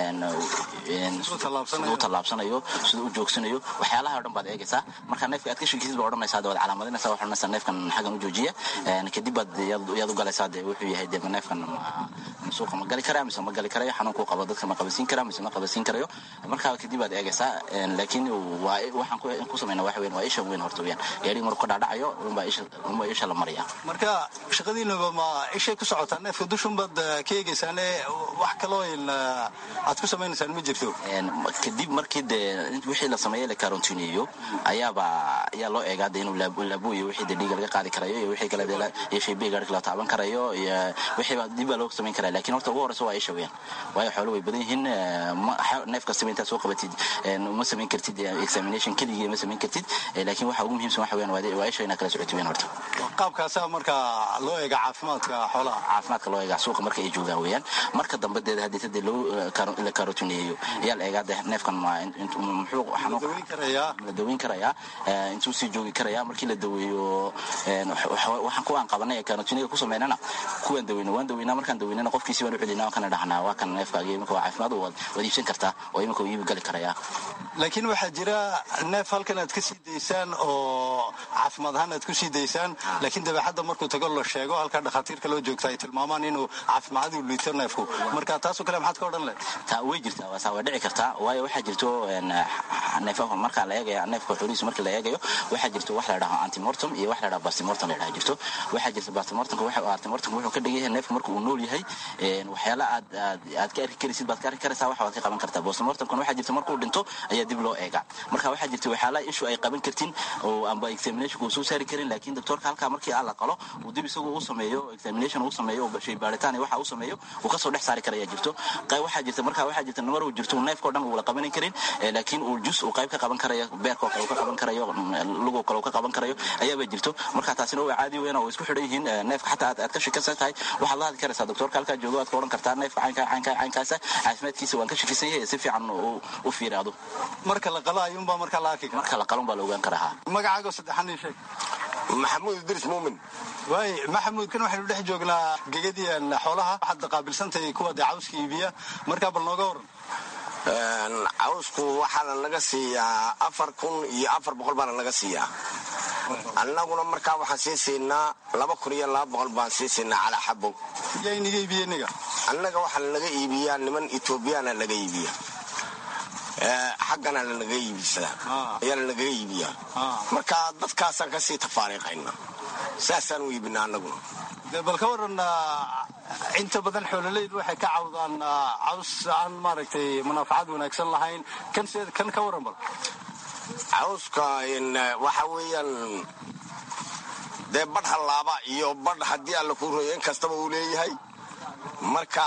siduu tallaabsanayo siduu u joogsanayo waxyaalaha o dhan baad eegaysaa marka neefka aad ka shekisid baa odhanaysaa de waad calaamadinaysaa waxaad odhanaysaa neefkan xaggan u joojiya kadib baad yaad u galaysaa de wuxuu yahay de neefkan suuqa ma gali karaa mise ma gali karayo xanuunkuu qabo dadka ma qabasiin karaa mise ma qabasiin karayo markaa kadib baad eegaysaa laakiin waxaan ku samayna waxa weyn waa isha weyn horta weyaan gaadhiga markuu ka dhaadhacayo unbaa isha la maraya marka shaqadiinaba ma ishay ku socotaa neefka dushunbaad ka eegaysaane wax kaloo aad ku samaynaysaan ma jirto kadib markii de wixii la sameeyey la karantineeyo ayaaba ayaa loo eegaa de inuu laabuyo wixii de dhiiga laga qaadi karayo iyo wixii kale iyo shaybiga gaadhika la taaban karayo iyo wixiiba dib baa loo samayn karaya lakin horta ugu horeysa waa isha weyaan waayo xoolo way badan yihiin neef kastaba intaad soo qabatid ma samayn kartid examination keligii ma samayn kartid laakiin waxa ugu muhiimsan waxa weyaan waa isha inaad kala socotid weyaan horta qaabkaasa marka loo eega caafimaadka xoolaha caafimaadka loo eega suuqa marka ay joogaan weyaan marka dambe deeda haddii tade la karotineeyo ayaa la eegaa de neefkan muxuu la daweyn karayaa intuu sii joogi karayaa markii la daweeyo waxaan kuwaan qabanay ee karotiniga ku sameynana kuwaan daweyna waan daweynaa markaan daweynana qofkiisi baan u celinaa waan kana dhahnaa waa kan neefkaagi imika waa caafimaad waad iibsan kartaa oo imika iibi gali karayaa laakiin waxaa jira neef halkan aad ka sii daysaan oo caafimaad ahaan aad ku sii daysaan laakiin dabeexadda markuu tago la sheego halkaa dhakhaatiirka loo joogta ay tilmaamaan inuu caafimaaduu liito neefku marka taasoo kale maxaad ka odhan leh taa way jirtaa waasaa waa dhici kartaa waayo waxaa jirto neefaha markaa la eegaya neefka xoolihiisa markii la eegayo waxaa jirto wax la dhaho antimortum iyo wax la dhaho bastimortum la dhaha jirto waxaa jirta bastimortumka antimortumka wuxuu ka dhigan yahay neefka marka uu nool yahay waxyaala aad aad ka arki karaysid baad ka arki karaysaa waxa waad ka qaban kartaa bastimortumkan waxaa jirta markuu dhinto ayaa dib loo eegaa marka waxaa jirta waxyaala ishu ay qaban kartin oo amba examination uu soo saari karin laakiin doctorka halkaa markii aan la qalo uu dib isagu u sameeyo examination uu sameeyo oo shay baaritaan iyo waxa uu sameeyo uu kasoo dhex saari karaya jirto qayb waxaa jirta marka waxaa jirta namar uu jirto neefka o dhan uu la qabanan karin laakiin uu jus uu qayb ka qaban karayo beerkoo kale uu ka qaban karayo lugoo kale uu ka qaban karayo ayaaba jirto marka taasina waa caadi weyn oo isku xidhan yihiin neefka xataa aad ka shakisan tahay waxaad la hadli karaysaa doctorka halkaa joogo aad ka odhan kartaa neefka caynka caynka caynkaasa caafimaadkiisa waan ka shakisan yahay si fiican u fiiraado marka la qalo ayuunbaa marka la arki kara marka la qalon baa la ogaan karaa magacaago saddexan ii sheeg maxamuud idris muumin waay maxamuud kan waxaynu dhex joognaa gegadiyan xoolaha waxaad qaabilsantahay kuwa dee cawska iibiya markaa bal nooga waran cawsku waxaana laga siiyaa afar kun iyo afar boqol baana laga siiyaa annaguna markaa waxaan sii siinaa laba kun iyo laba boqol baan sii siinaa calaa xabo yaa inaga iibiye niga annaga waxaa laga iibiyaa niman etoobiyaana laga iibiya xaggana lanaga iibisada ayaa lanaga iibiyaa marka dadkaasaan kasii tafaariiqayna saasaan u iibina annaguna bal ka waran inta badan xoololeydu waxay ka cawdaan caws aan maaragtay munaafacad wanaagsan lahayn kan ka waran bal cawska waxa weeyaan dee badh hallaaba iyo badh haddii alla kuu royo in kastaba uu leeyahay marka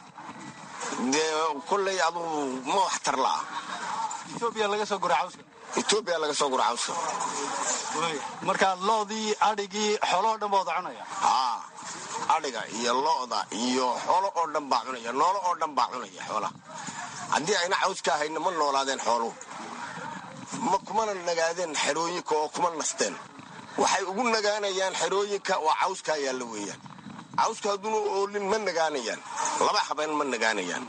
dee kolley aduu ma waxtar la'a etoobiya laga soo gura cawska etoobiya laga soo gura cawska marka loodii adhigii xoolahoo dhan baa wada cunaya haa adhiga iyo lo'da iyo xoolo oo dhan baa cunaya noolo oo dhan baa cunaya xoolaha haddii ayna cawska ahayna ma noolaadeen xooluhu ma kumana nagaadeen xerooyinka oo kuma nasteen waxay ugu nagaanayaan xerooyinka oo cawskaa yaalla weeyaan cawska hadduuna oolin ma nagaanayaan laba habeen ma nagaanayaan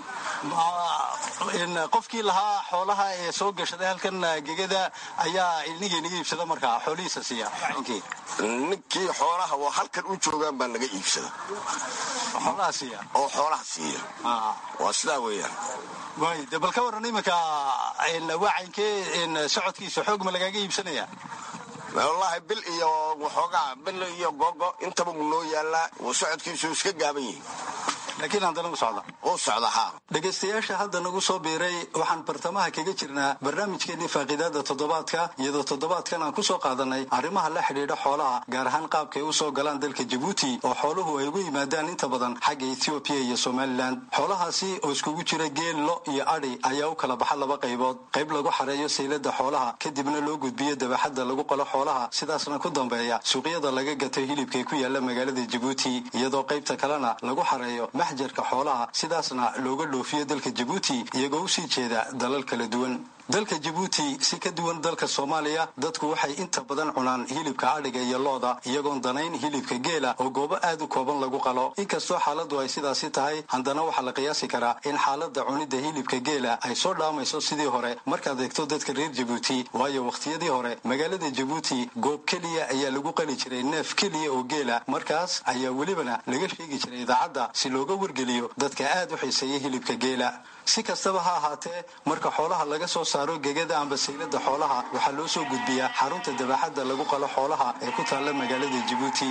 qofkii lahaa xoolaha ee soo gashaday halkan gegada ayaa ilnigii naga iibsada markaa xoolihiisa siiya ninkii xoolaha oo halkan u joogaan baa naga iibsada xoolaha siiya oo xoolaha siiya waa sidaa weeyaan waay de bal ka waran iminka waacankee socodkiisa xoog ma lagaaga iibsanaya wallaahi bil iyo waxoogaa bil iyo gogo intaba uu noo yaallaa uu socodkiisu iska gaaban yihi laakiin haddana u socda u socda haa dhegaystayaasha hadda nagu soo biiray waxaan bartamaha kaga jirnaa barnaamijkeenii faaqiidaada toddobaadka iyadoo toddobaadkan aan kusoo qaadanay arrimaha la xidhiidha xoolaha gaar ahaan qaabkay u soo galaan dalka jabuuti oo xooluhu ay ugu yimaadaan inta badan xagga ethoobiya iyo somalilan xoolahaasi oo iskugu jira geel lo iyo adhi ayaa u kala baxa laba qaybood qayb lagu xareeyo saylada xoolaha kadibna loo gudbiyo dabaxadda lagu qalo xoolaha sidaasna ku dambeeya suuqyada laga gato hilibkay ku yaala magaalada jabuuti iyadoo qaybta kalena lagu xareeyo maxjarka xoolaha sidaasna looga dhoofiyo dalka jabuuti iyagoo usii jeeda dalal kala duwan dalka jabuuti si ka duwan dalka soomaaliya dadku waxay inta badan cunaan hilibka adhiga iyo looda iyagoon danayn hilibka geela oo goobo aad u kooban lagu qalo inkastoo xaaladdu ay sidaasi tahay haddana waxaa la qiyaasi karaa in xaaladda cunidda hilibka geela ay soo dhaamayso sidii hore markaad eegto dadka reer jabuuti waayo wakhtiyadii hore magaalada jabuuti goob keliya ayaa lagu qali jiray neef keliya oo geela markaas ayaa welibana laga sheegi jiray idaacadda si looga wargeliyo dadka aad u xiiseeya hilibka geela si kastaba ha ahaatee marka xoolaha laga soo saaro gegada amba saylada xoolaha waxaa loo soo gudbiyaa xarunta dabaxadda lagu qalo xoolaha ee ku taalla magaalada jabuuti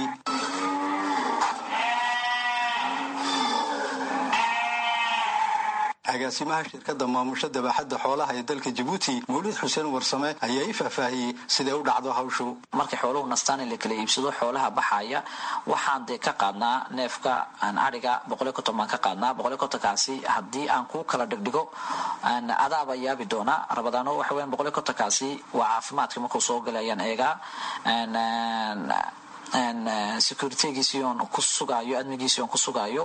agaasimaha shirkadda maamusha dabaxadda xoolaha ee dalka jabuuti mawlid xuseen warsame ayaa i faahfaahiyey siday u dhacdo hawshu markay xooluhu nastaan in la kala iibsado xoolaha baxaya waxaan dee ka qaadnaa neefka aan adhiga boqoliyo konton baan ka qaadnaa boqoliyo kontonkaasi haddii aan kuu kala dhigdhigo adaaba yaabi doonaa rabadaano waxa weyan boqoliyo kontonkaasi waa caafimaadka markuu soo galay ayaan eegaa securitygiisii oon ku sugaayo admigiisii oon ku sugaayo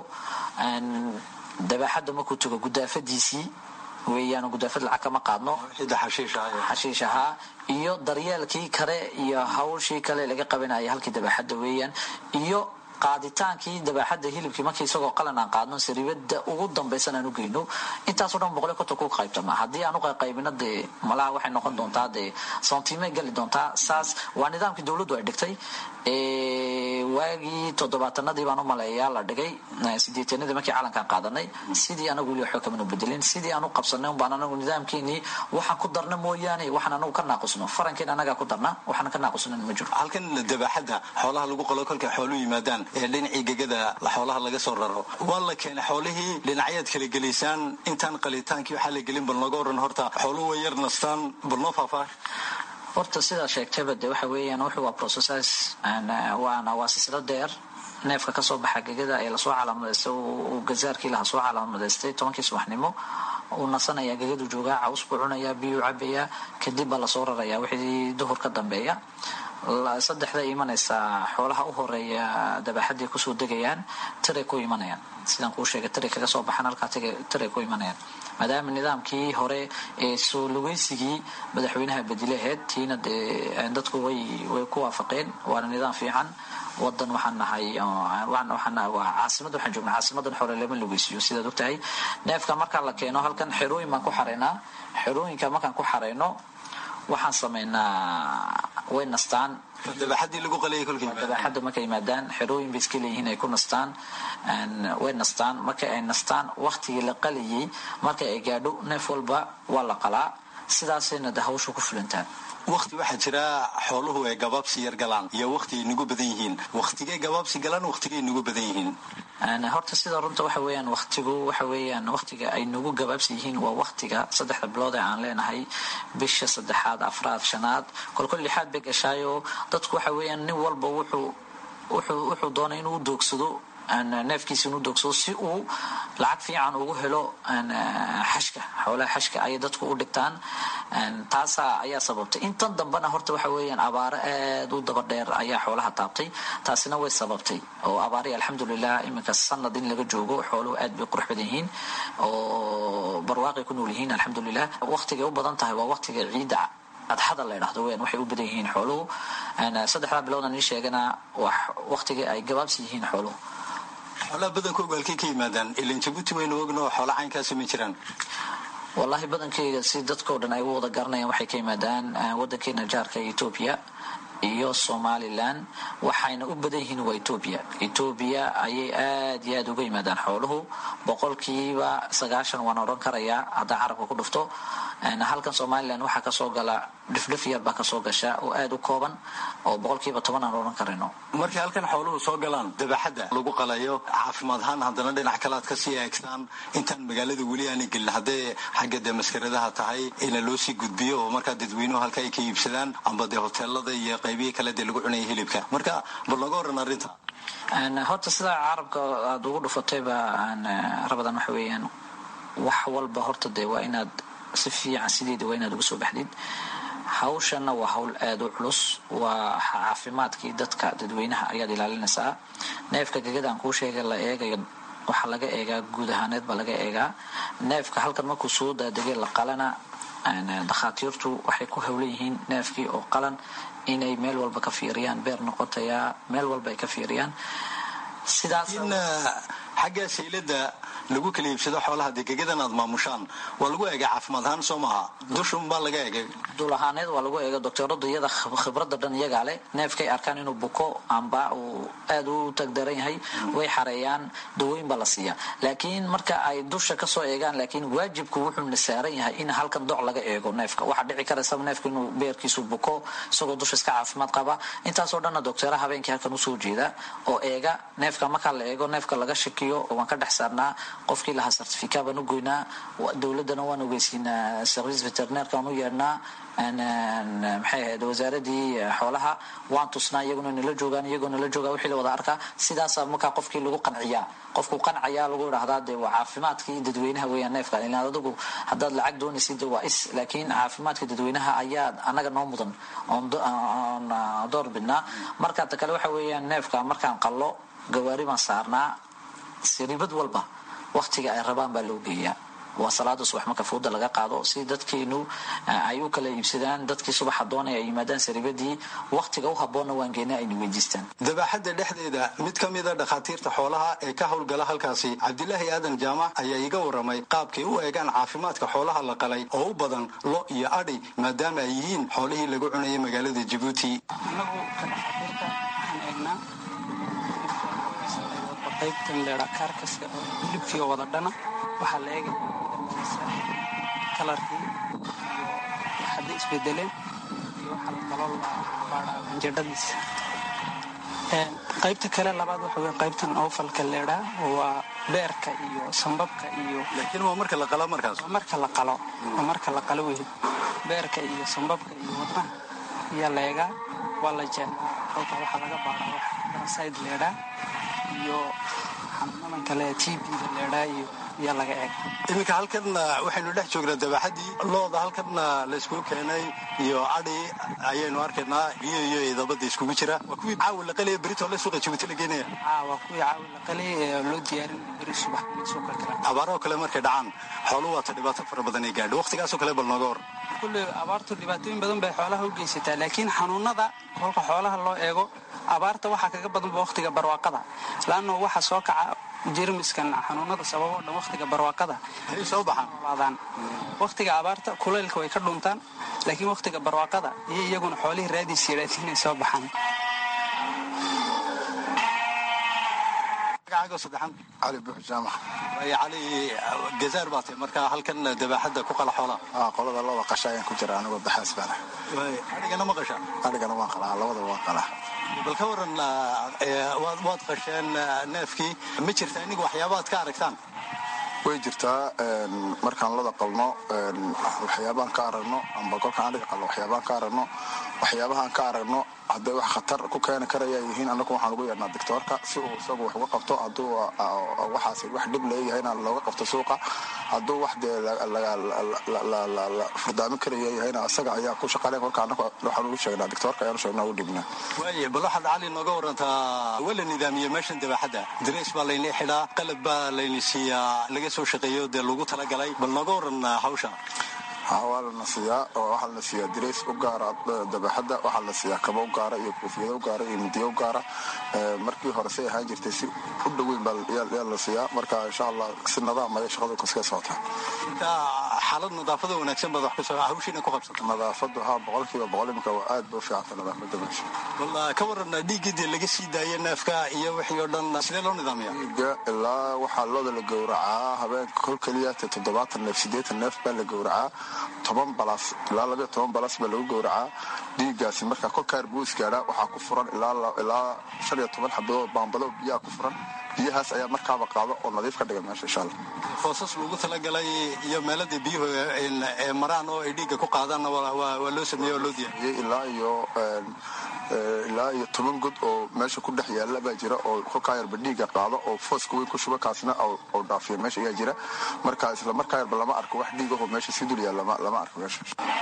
dabaxadda markuu tago gudaafadiisii weeyaan gudaafad lacag kama qaadno xashiish ahaa iyo daryeelkii kale iyo hawshii kale laga qabanaya halkii dabaxadda weeyaan iyo qaaditaankii dabaxadda hilibkii markii isagoo qalan aan qaadno sariibada ugu dambaysan aan u geyno intaasoo dhan boqoliyo konton ku qaybtama haddii aan u qaybino dee malaha waxay noqon doontaa dee santimay gali doontaa saas waa nidaamkii dowladdu ay dhigtay waagii toddobaatanadii baan u maleeyaa la dhigay sideetanadii markii calankaan qaadanay sidii anagu weli waxba kamanu bedelin sidii aan u qabsanay unbaan anagu nidaamkeenii waxaan ku darna mooyaane waxaan anagu ka naaqusno farankeen anagaa ku darna waxaan ka naaqusnan ma jiro halkan dabaxadda xoolaha lagu qalo kolkay xooluhu yimaadaan ee dhinacii gegada xoolaha laga soo raro waa la keenay xoolihii dhinacyaad kala gelaysaan intaan qalitaankii waxaa la gelin bal nooga waran horta xooluhu way yar nastaan bal noo faahfaah horta sidaa sheegtayba de waxa weeyaan wuxuu waa processes waana waa silsilo dheer neefka kasoo baxa gegada ee lasoo calaamadaystay uu gazaarkii laha soo calaamadaystay tobankii subaxnimo uu nasanaya gegadu joogaa caws buu cunayaa biyuu cabayaa kadib baa lasoo rarayaa wixii duhur ka dambeeya saddexda imanaysaa xoolaha u horeeya dabaxaday kusoo degayaan tiray ku imanayaan sidaan kuu sheegay tiray kaga soo baxaan halkaa tiray ku imanayaan maadaama nidaamkii hore ee soo lugeysigii madaxweynaha badilaheed tiina dee dadku way way ku waafaqeen waana nidaam fiican wadan waxaan nahay waa caasimad waxaan joognaa caasimadan xore lama lugeysiyo sidaad ogtahay neefka markaa la keeno halkan xerooyin baan ku xareynaa xerooyinka markaan ku xareyno waxaan sameynaa way nastaan dabaxadii lagu qaliyay kolkii dabaxadda markay yimaadaan xerooyin bay iska leeyihiin ay ku nastaan way nastaan marka ay nastaan waktigii la qaliyay marka ay gaadho neef walba waa la qalaa sidaasayna de hawsha ku fulantaan wakti waxaa jira xooluhu ay gabaabsi yar galaan iyo wakti ay nagu badan yihiin waktigay gabaabsi galaan waktigay nagu badan yihiin horta sida runta waxa weeyaan waktigu waxa weeyaan waktiga ay nagu gabaabsi yihiin waa waktiga saddexda bilood ee aan leenahay bisha saddexaad afraad shanaad kolkol lixaad bay gashaayo dadku waxa weeyaan nin walba wuxuu wuxuu wuxuu doonay inuu doogsado neefkiisa inuu doogsado si uu lacag fiican ugu helo xashka xoolaha xashka ayay dadku u dhigtaan taasa ayaa sababtay intan dambena horta waxa weeyaan abaaro aad u daba dheer ayaa xoolaha taabtay taasina way sababtay oo abaari alxamdulilah iminka sanad in laga joogo xooluhu aad bay qurux badan yihiin oo barwaaqay ku nool yihiin alxamdulilah waqtigay u badan tahay waa waqtiga ciidda adxada la ydhahdo weyan waxay u badan yihiin xooluhu saddexdaa bilowdan ii sheegana waqtigii ay gabaabsi yihiin xooluhu xoolaha badankooga halkay ka yimaadaan ilan jabuuti waynu ogno xoola caynkaasi ma jiraan wallaahi badankeyga si dadkao dhan ay u wada garanayaan waxay ka yimaadaan wadankeena jaarka etoobiya iyo somalilan waxayna u badan yihiin waa etoobiya etoobiya ayay aad iyo aad uga yimaadaan xooluhu boqolkiiba sagaashan waan odhan karayaa haddaa carabka ku dhufto halkan somalilan waxaa kasoo gala dhifdhif yar baa kasoo gasha oo aad u kooban oo boqolkiiba toban aan odhan karayno markay halkan xooluhu soo galaan dabaxadda lagu qalayo caafimaad ahaan haddana dhinac kale aad kasii eegtaan intaan magaalada weli aanay gelin haddee xagga dee maskaradaha tahay ina loo sii gudbiyo oo markaa dadweynuhu halka ay ka iibsadaan amba dee hoteelada iyo qaybihii kale dee lagu cunaya hilibka marka bal nooga waran arrinta horta sidaa carabka aada ugu dhufatayba rabadan waxa weeyaan wax walba horta dee waa inaad si fiican sideeda waa inaad uga soo baxdid hawshana waa hawl aada u culus waa caafimaadkii dadka dadweynaha ayaad ilaalinaysaa neefka gegada aan kuu sheegay la eegayo waxaa laga eegaa guud ahaaneed baa laga eegaa neefka halkan markuu soo daadegay la qalana dakhaatiirtu waxay ku howlan yihiin neefkii oo qalan inay meel walba ka fiiriyaan beer noqotayaa meel walba ay ka fiiriyaan sidaas xagga saylada lagu kala iibsado xoolaha dee gegadan aad maamushaan waa lagu eegay caafimaad ahaan soo maaha dushunbaa laga eegay dul ahaaneed waa lagu eega doctooradu iyada khibrada dhan iyagaa leh neefkay arkaan inuu buko amba uu aada u tagdaran yahay way xareeyaan dawooyin baa la siiyaa laakiin marka ay dusha kasoo eegaan laakiin waajibku wuxuuna saaran yahay in halkan doc laga eego neefka waxaa dhici karaysa neefku inuu beerkiisu buko isagoo dusha iska caafimaad qaba intaasoo dhanna doctoora habeenkii halkan usoo jeeda oo eega neefka markaa la eego neefka laga shakiyo waan ka dhex saarnaa qofkii lahaa certifica baan u goynaa dowladana waan ogeysiinaa service veterineerka aan u yeedhnaa maxay ahayd wasaaradii xoolaha waan tusnaa iyaguna nala joogaan iyagoo nala joogaa wixii la wada arkaa sidaasaa markaa qofkii lagu qanciyaa qofku qancaya lagu idhahdaa dee waa caafimaadkii dadweynaha weeyaan neefka ilaan adigu haddaad lacag doonaysid waa is laakiin caafimaadka dadweynaha ayaa annaga noo mudan oon door bidnaa marka ta kale waxa weeyaan neefka markaan qallo gawaari baan saarnaa siribad walba waktiga ay rabaan baa loo geeyaa waa salaada subax marka fuuda laga qaado si dadkeenu ay u kala iibsadaan dadkii subaxa doonaya ay yimaadaan saribadii waktiga u haboonna waan geena ayna weydiistaan dabaxadda dhexdeeda mid ka mida dhakhaatiirta xoolaha ee ka howlgala halkaasi cabdilaahi aadan jaamac ayaa iga waramay qaabkay u eegaan caafimaadka xoolaha la qalay oo u badan lo iyo adhi maadaama ay yihiin xoolihii lagu cunayay magaalada jabuuti qaybtan leedha kaarkaska oo hilibkii oo wada dhana waxaa la eegaya kalarkii iyo hadday isbedeleen iyo waxaa la kaloo la baadhaa anjadhadiisa qaybta kale labaad waxa wey qaybtan oofalka leedhaa waa beerka iyo sambabka iyo laakiin waa marka la qalo markaas waa marka la qalo waa marka la qalo wey beerka iyo sambabka iyo wadnaha ayaa la eegaa waa la jeexaa kolka waxaa laga baadhaa wax barasayd leedhaa iyo xanuunadan kale tbda leedhaa iyo ayaa laga eega iminka halkanna waxaynu dhex joognaa dabaxadii looda halkanna layskugu keenay iyo adhi ayaynu arkaynaa biyo iyo idabada iskugu jira waa kuwii caawa la qalaya beritoo la suuqa jabuuti la geenaya waa kuwii caawa la qalay ee loo diyaarin beri subax suuqa kale abaarahoo kale markay dhacaan xooluhu waata dhibaato fara badan ay gaadho waqtigaasoo kale bal nooga hor kulley abaartu dhibaatooyin badan bay xoolaha u geysataa laakiin xanuunada kolka xoolaha loo eego abaarta waxaa kaga badanba waqtiga barwaaqada laanno waxa soo kaca jermiskan xanuunada sababoo dhan waqtiga barwaaqada ay soo baxaan waqtiga abaarta kulaylka way ka dhuntaan laakiin waqtiga barwaaqada iyo iyaguna xoolihii raadiis yidhaahdi inay soo baxaan cali buux jaamac cali gazaar baa tahay markaa halkan dabaaxadda ku qala xoolaha qolada looda qasha ayaan ku jira anigoo baxaas baana adhigana ma qasha adhigana waan qalaa labada waan qalaa bal ka waran waad qasheen neefkii ma jirta iniga waxyaabaad ka aragtaan way jirtaa markaan lada qalno waxyaabaan ka aragno amba kolkaan adhiga qalno waxyaabaan ka aragno waxyaabahaan ka aragno hadday wax khatar ku keeni karaya yihiin annagu waxaan ugu yeedhnaa doctoorka si uu isagu wax uga qabto hadduu waxaas wax dhib leeyahayna looga qabto suuqa hadduu wax dee furdaamin karaya yahayna isaga ayaa ku shaqaleen kolka annagu waxaan ugu sheegnaa doctoorka ayaan u sheegnaa ugu dhibnaa waaye bal waxaad cali nooga warantaa waa la nidaamiyey meeshan dabaaxadda dareys baa layni xidhaa qalab baa layni siiyaa laga soo shaqeeyo dee lagu talagalay bal nooga waran hawsha waa lana siiyaa oo waxaa lana siiyaa dirays u gaara dabaxadda waxaa lana siiyaa kaba u gaara iyo koofiyada u gaara iyo midiya u gaara markii hore say ahaan jirtay si u dhoweyn baa la siiyaa marka insha allah si nadaam ayay shaqadu kaska socotaa xaalad nadaafada wanaagsan baad wax ku soo hawshiina ku qabsata nadaafadu haa boqolkiiba boqol imika waa aad ba u fiicanta nadaafada meesha walla ka warana dhiiggii laga sii daaya neefka iyo wixii oo dhan sidee loo nidaamiya dhiigga ilaa waxaa looda la gowracaa habeenka kol keliya te toddobaatan neef siddeetan neef baa la gowracaa toban balas ilaa labayo toban balas baa lagu gowracaa dhiiggaasi markaa kolkaar buu isgaadhaa waxaa ku furan ilaa shan iyo toban xabadoo baambado biyaha ku furan biyahaas ayaa markaaba qaado oo nadiif ka dhiga meesha insha allah foosas lagu talagalay iyo meeladii biyuhu ee maraan oo ay dhiigga ku qaadaanna waa loo sameeye oo loo diyaariyey ilaa iyo ilaa iyo toban god oo meesha ku dhex yaalla baa jira oo kolkaa yarba dhiigga qaado oo fooska weyn ku shuba kaasna oo dhaafiya meesha ayaa jira marka isla markaa yarba lama arko wax dhiig ahoo meesha si dul yaal lama arko meesha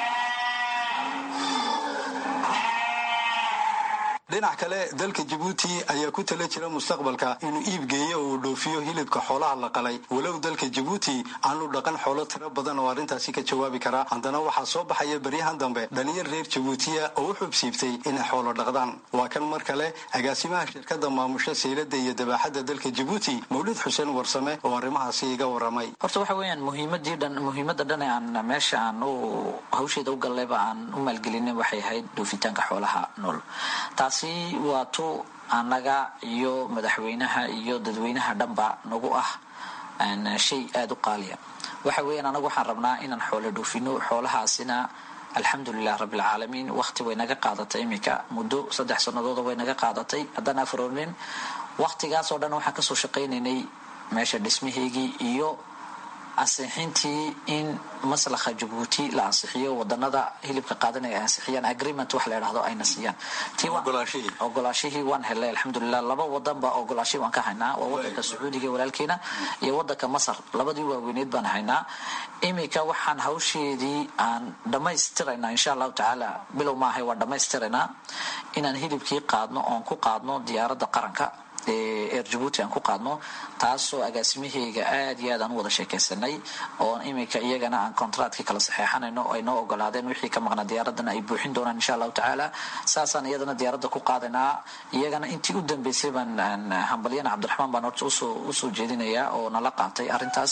dhinac kale dalka jabuuti ayaa ku tala jira mustaqbalka inuu iib geeyo oo uu dhoofiyo hilibka xoolaha la qalay walow dalka jabuuti aanu dhaqan xoolo tiro badan oo arrintaasi ka jawaabi karaa haddana waxaa soo baxaya baryahan dambe dhalinyar reer jabuutiya oo u xubsiibtay inay xoolo dhaqdaan waa kan mar kale agaasimaha shirkadda maamusha saylada iyo dabaaxadda dalka jabuuti mawlid xuseen warsame oo arrimahaasi iga waramay horta waxa weeyaan muhiimadii dhan muhiimadda dhan ee aan meesha aan u hawsheeda u gallayba aan u maalgelinay waxay ahayd dhoofitaanka xoolaha nool taasi waa tu annaga iyo madaxweynaha iyo dadweynaha dhanba nagu ah shay aada u qaaliya waxa weeyaan anagu waxaan rabnaa inaan xoolo dhoofino xoolahaasina alxamdulilah rabbilcaalamiin waqti way naga qaadatay iminka muddo saddex sanadooda way naga qaadatay haddaan afroonin waqtigaasoo dhan waxaan kasoo shaqaynaynay meesha dhismaheygii iyo ansixintii in maslaxa jabuuti la ansixiyo wadanada hilibka qaadanaya ay ansixiyaan agreement wax la idhahdo ayna siiyaan ogolaashihii waan helay alxamdulilah laba wadanba ogolaashihii waan ka haynaa waa wadanka sacuudiga walaalkeena iyo wadanka masar labadii waaweyneed baan haynaa iminka waxaan hawsheedii aan dhammaystiraynaa insha allahu tacaala bilow maahay waan dhammaystiraynaa inaan hilibkii qaadno oon ku qaadno diyaaradda qaranka eer jabuuti aan ku qaadno taasoo agaasimaheyga aad iyo aad aan u wada sheekaysanay oo iminka iyagana aan kontraatkii kala saxeexanayno ay noo ogolaadeen wixii ka maqnaa diyaaradana ay buuxin doonaan insha allahu tacaala saasaan iyadana diyaaradda ku qaadaynaa iyagana intii u dambeysay baan hambalyana cabdiraxmaan baan horta usoo jeedinayaa oo nala qaatay arrintaas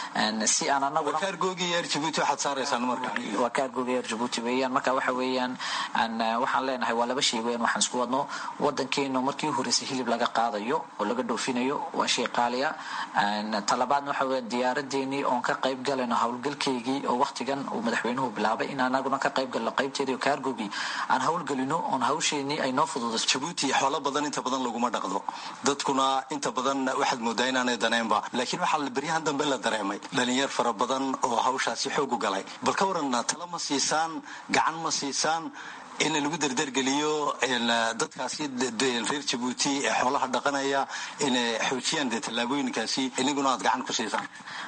si aan anaguna waa kaargoogi eer jabuuti waxaad saaraysaan marka waa kaargoogi eer jabuuti weeyaan marka waxa weeyaan waxaan leenahay waa laba shay weeyaan waxaan isku wadno wadankeenu markii horeysay hilib laga qaadayo oo laga dhoofinayo waa shay qaaliya talabaadna waxa weya diyaaradeenii oon ka qayb galayno howlgalkeygii oo waqtigan uu madaxweynuhu bilaabay in anaguna ka qayb galno qaybteedii oo kaargogii aan howlgelino oon hawsheenii ay noo fududaso jabuuti xoolo badan inta badan laguma dhaqdo dadkuna inta badan waxaad moodaa inaanay daneenba laakiin waxaa beryahan dambe la dareemay dhalinyar fara badan oo hawshaasi xoogu galay bal ka waran talo ma siisaan gacan ma siisaan in lagu derdergeliyo dadkaasi reer jabuuti ee xoolaha dhaqanaya inay xoojiyaan dee tallaabooyinkaasi iniguna aad gacan ku siisaan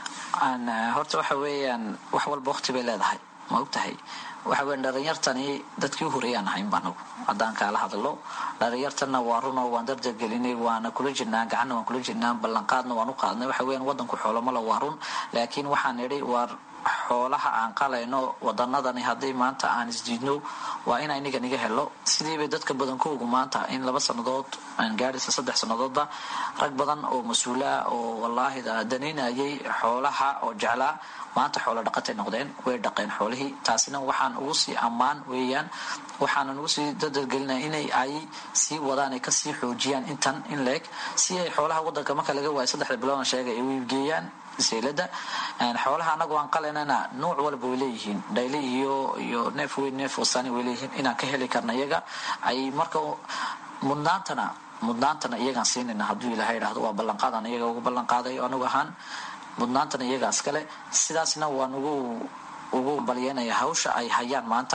horta waxa weeyaan wax walba waqti bay leedahay ma og tahay waxa weyan dhalinyartani dadkii u horeeyaan ahaynba anagu haddaan kaala hadlo dhalinyartanna waa runoo waan dardargelinay waana kula jirnaa gacanna waan kula jirnaa ballanqaadna waan u qaadnay waxa weyan wadanku xoolomala waa run laakiin waxaan idhi waar xoolaha aan qalayno wadanadani haddii maanta aan isdiidno waa in iniga niga helo sidiibay dadka badankoogu maanta in laba sannadood aan gaadhaysa saddex sannadoodba rag badan oo mas-uula oo wallaahi danaynayay xoolaha oo jeclaa maanta xoolo dhaqatay noqdeen way dhaqeen xoolihii taasina waxaan ugu sii ammaan weeyaan waxaanan ugu sii dadargelinaya inay ay sii wadaan ay kasii xoojiyaan intan in leeg si ay xoolaha wadanka marka laga waayo saddexda biloodna sheegay ay u iibgeeyaan seylada xoolaha anagu aan qalaynana nuuc walba way leeyihiin dhayle iyo iyo neef weyn neef wasani way leeyihiin inaan ka heli karna iyaga ay marka mudnaantana mudnaantana iyagaan siinayna hadduu ilahay idhahdo waa ballanqaadan iyaga ugu ballanqaadayo anigu ahaan mudnaantana iyagaas kale sidaasna waan ugu ugu balyeynaya hawsha ay hayaan maanta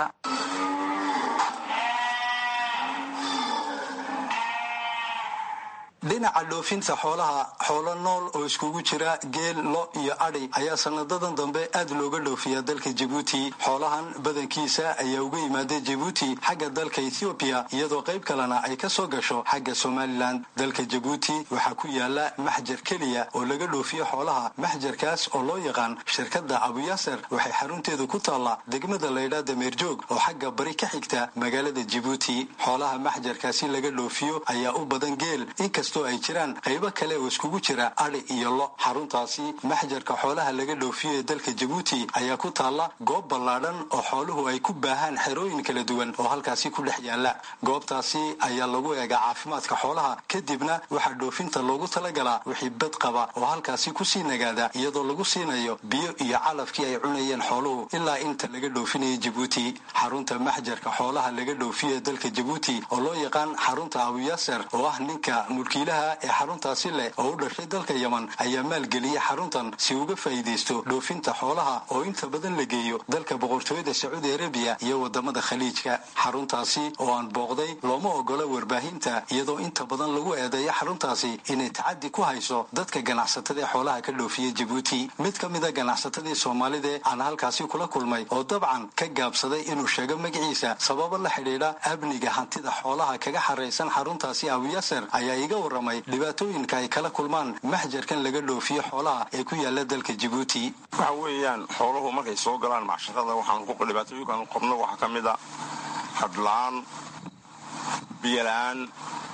dhinaca dhoofinta xoolaha xoolo nool oo iskugu jira geel lo iyo adhi ayaa sanadadan dambe aad looga dhoofiyaa dalka jabuuti xoolahan badankiisa ayaa uga yimaada jabuuti xagga dalka ethoobiya iyadoo qayb kalena ay ka soo gasho xagga somalilan dalka jabuuti waxaa ku yaala maxjar keliya oo laga dhoofiyo xoolaha maxjarkaas oo loo yaqaan shirkadda abuyaaser waxay xarunteedu ku taallaa degmada laydhaa dameerjoog oo xagga bari ka xigta magaalada jabuuti xoolaha maxjarkaasi laga dhoofiyo ayaa u badan geel inkastoo ay jiraan qaybo kale oo iskugu jira adhi iyo lo xaruntaasi maxjarka xoolaha laga dhoofiyo ee dalka jabuuti ayaa ku taalla goob ballaadhan oo xooluhu ay ku baahaan xerooyin kala duwan oo halkaasi ku dhex yaala goobtaasi ayaa lagu eegaa caafimaadka xoolaha kadibna waxaa dhoofinta loogu talagalaa wixii bad qaba oo halkaasi kusii nagaada iyadoo lagu siinayo biyo iyo calafkii ay cunayeen xooluhu ilaa inta laga dhoofinaya jabuuti xarunta maxjarka xoolaha laga dhoofiyo ee dalka jabuuti oo loo yaqaan xarunta abuyaaser oo ah ninka mulkiilaha ee xaruntaasi leh oo u dhashay dalka yaman ayaa maalgeliyay xaruntan si uga faa'iidaysto dhoofinta xoolaha oo inta badan la geeyo dalka boqortooyada sacuudi arabiya iyo wadamada khaliijka xaruntaasi oo aan booqday looma ogola warbaahinta iyadoo inta badan lagu eedeeyo xaruntaasi inay tacadi ku hayso dadka ganacsatada ee xoolaha ka dhoofiya jabuuti mid ka mida ganacsatadii soomaalida aan halkaasi kula kulmay oo dabcan ka gaabsaday inuu sheego magaciisa sababo la xidhiidha amniga hantida xoolaha kaga xaraysan xaruntaasi abuyaaser ayaa iga waramay dhibaatooyinka ay kala kulmaan maxjarkan laga dhoofiyo xoolaha ee ku yaala dalka jabuuti waxa weeyaan xooluhu markay soo galaan macsharada waxaan dhibaatooyinkaan qabno waxaa ka mid a hadlaan biyola-aan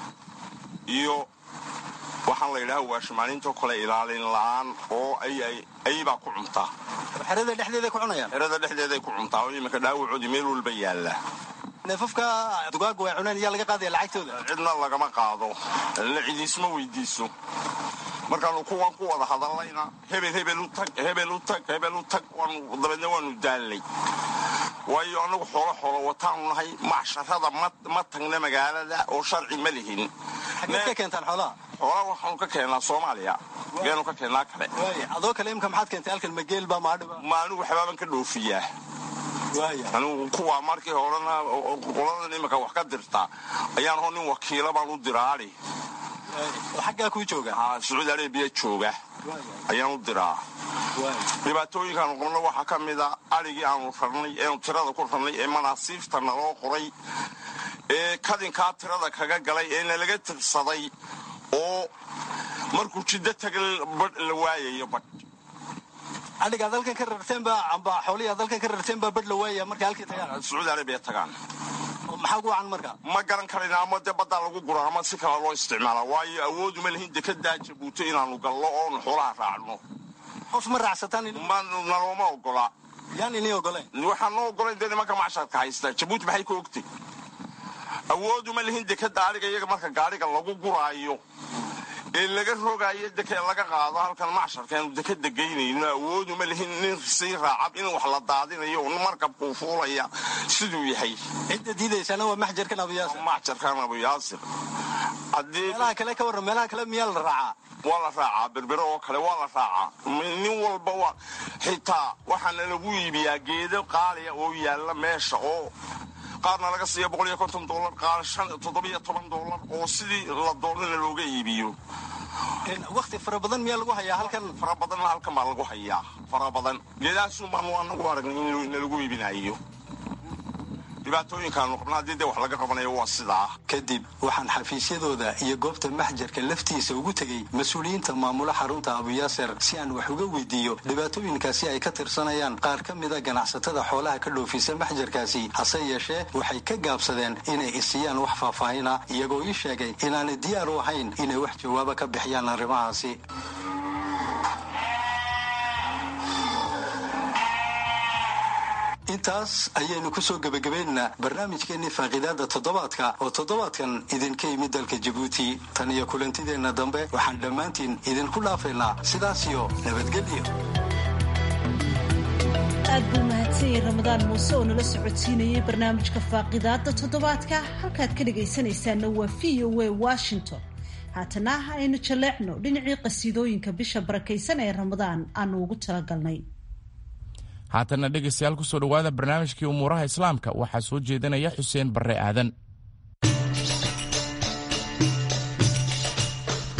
iyo waxaan la yidhaha waashimaalinto kale ilaalin la-aan oo ayibaa ku cuntaa xerada dhexdeeday ku cunayaan xerada dhexdeeday ku cuntaa oo iminka dhaawacoodii meel walba yaalla neefafka dugaaga way cuneen iyaa laga qaadaya lacagtooda cidna lagama qaado la cidiisma weydiiso markaanu kuwan ku wada hadallayna hebel hebel u tag hebel u tag hebel u tag dabeedna waanu daallay waayo annagu xoolo xoolo wataanu nahay macsharada ma tagna magaalada oo sharci ma lihin xageed ka keentaan xoolaha xoolaha waxaanu ka keennaa soomaaliya geenu ka keennaa kale adoo kale imka maxaad keentay halkan mageel baa maadhiba ma anigu waxbaaban ka dhoofiyaa anigu kuwaa markii horena qoladan iminka wax ka dirta ayaan hoo nin wakiila baan u diraadi xaggaa kuu jooga sacuudi arabiya jooga ayaan u diraa dhibaatooyinkaanu qabno waxaa ka mida adhigii aanu rarnay eenu tirada ku rarnay ee manaasiifta naloo qoray ee kadinkaa tirada kaga galay ee nalaga tirsaday oo markuu jiddo taga badh la waayayo badh adhigaa dalkan ka rarteenba amba xooliyaa dalkan ka rarteenbaa badh la waaya markay halkii tagaan sacuudi arabiya tagaan maxaa gu wacan marka ma garan karayna ama dee baddaa lagu gura ama si kale loo isticmaala waayo awooduma lihin dekadaa jabuuto inaanu gallo oonu xoolaha raacno qof ma raacsataan nalooma ogola yaan ini ogoleen waxaan noo ogolayn dee nimanka macsharka haysta jabuuti maxay ka ogtay awooduma lihin dekada adhiga iyaga marka gaadhiga lagu guraayo ee laga rogaayo deke laga qaado halkan macsharkaanu dekada geynayno awooduma lihin nin sii raacab in wax la daadinayo markabkuu fuulaya siduu yahay cidda diidaysana waa maxjarkan abuyaasir maxjarkan abuyaasir meelaha kale ka warran meelaha kale miyaa la raacaa waa la raacaa berbere oo kale waa la raacaa nin walba waa xitaa waxaana lagu iibiyaa geedo qaaliya oo yaalla meesha oo qaarna laga siiya boqol iyo konton dolar qaar shan toddobiyo toban dolar oo sidii la doonana looga iibiyo wakti fara badan miyaa lagu hayaa halkan fara badanna halkan baa lagu hayaa fara badan geedahaasun baanu anagu aragnay in nalagu iibinayo dhibaatooyinkaanu qabna haddii dee wax laga qabanayo waa sidaa kadib waxaan xafiisyadooda iyo goobta maxjarka laftiisa ugu tegey mas-uuliyiinta maamula xarunta abuyaaser si aan wax uga weydiiyo dhibaatooyinkaasi ay ka tirsanayaan qaar ka mida ganacsatada xoolaha ka dhoofisa maxjarkaasi hase yeeshee waxay ka gaabsadeen inay isiyaan wax faahfaahina iyagoo ii sheegay inaanay diyaar u ahayn inay wax jawaabo ka bixiyaan arrimahaasi intaas ayaynu kusoo gebagabaynaynaa barnaamijkeennii faaqiidaada toddobaadka oo toddobaadkan idinka yimid dalka jabuuti tan iyo kulantideenna dambe waxaan dhammaantiin idinku dhaafaynaa sidaasiyo nabadgelyo aad buu mahadsanyay ramadaan muuse oo nala socodsiinayay barnaamijka faaqidaada toddobaadka halkaad ka dhegaysanaysaanna waa v o a washington haatana aynu jaleecno dhinacii qasiidooyinka bisha barakaysan ee ramadaan aanu ugu talagalnay haatanna dhegaystayaal kusoo dhowaada barnaamijkii umuuraha islaamka waxaa soo jeedinaya xuseen barre aadan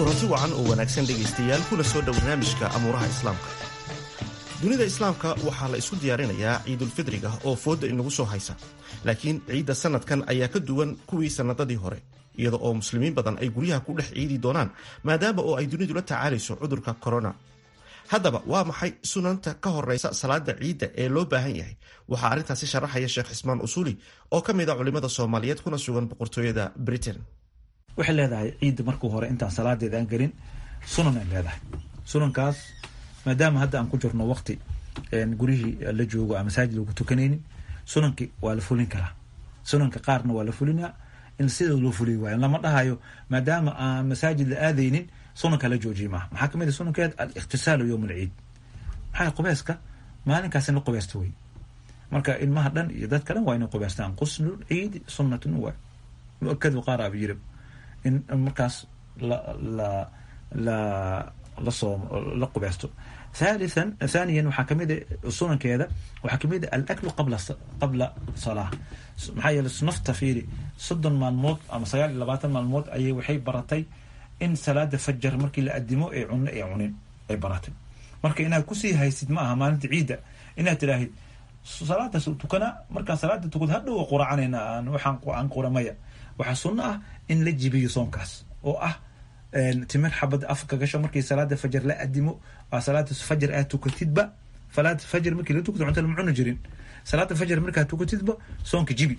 kulanti wacan oo wanaagsan dhegaystayaal kuna soo dhow barnaamijka amuuraha islaamka dunida islaamka waxaa la isku diyaarinayaa ciidulfidriga oo fooda inagu soo haysa laakiin ciidda sanadkan ayaa ka duwan kuwii sannadadii hore iyada oo muslimiin badan ay guryaha ku dhex ciidi doonaan maadaama oo ay dunidu la tacaalayso cudurka korona haddaba waa maxay sunanta ka horeysa salaada ciidda ee loo baahan yahay waxaa arrintaasi sharaxaya sheekh cismaan usuuli oo ka mid a culimmada soomaaliyeed kuna sugan boqortooyada britain waxay leedahay ciidda markuu hore intaan salaadeeda aan gelin sunan ay leedahay sunankaas maadaama hadda aan ku jirno waqti gurihii la joogo aan masaajid lagu tukanaynin sunankii waa la fulin karaa sunanka qaarna waa la fulinaa in sida loo fuliy waayo lama dhahayo maadaama aan masaajid la aadaynin sunanka la joojiye maaha maxaa kamid a sunankeed alikhtisaalu yowm alciid maxaa qubayska maalinkaas in la qubaysto wey marka ilmaha dhan iyo dadka dhan waa inay qubaystaan quslu ciidi sunnatun waa muakadu qaar aba yiri in markaas la la la lasoo la qubaysto thalithan thaniyan waxaa kamid a sunankeeda waxaa kamid a alaklu qabla qabla salaa maxaa yeele nafta fiiri soddon maalmood ama sagaal iyo labaatan maalmood ayay waxay baratay in salaada fajar markii la adimo ee cunno ee cunin ay baratay marka inaad kusii haysid ma aha maalinta ciidda inaad tidhaahid salaadaas tukanaa markaan salaada tukad hadhow quracanayna aan waxaan aan quramaya waxaa sunno ah in la jibiyo soonkaas oo ah timir xabad afka gasho markii salaada fajar la adimo waa salaada fajar aad tukatidba salaada fajar markii la tukto cunta lama cuni jirin salaada fajar markaad tukatidba soonka jibi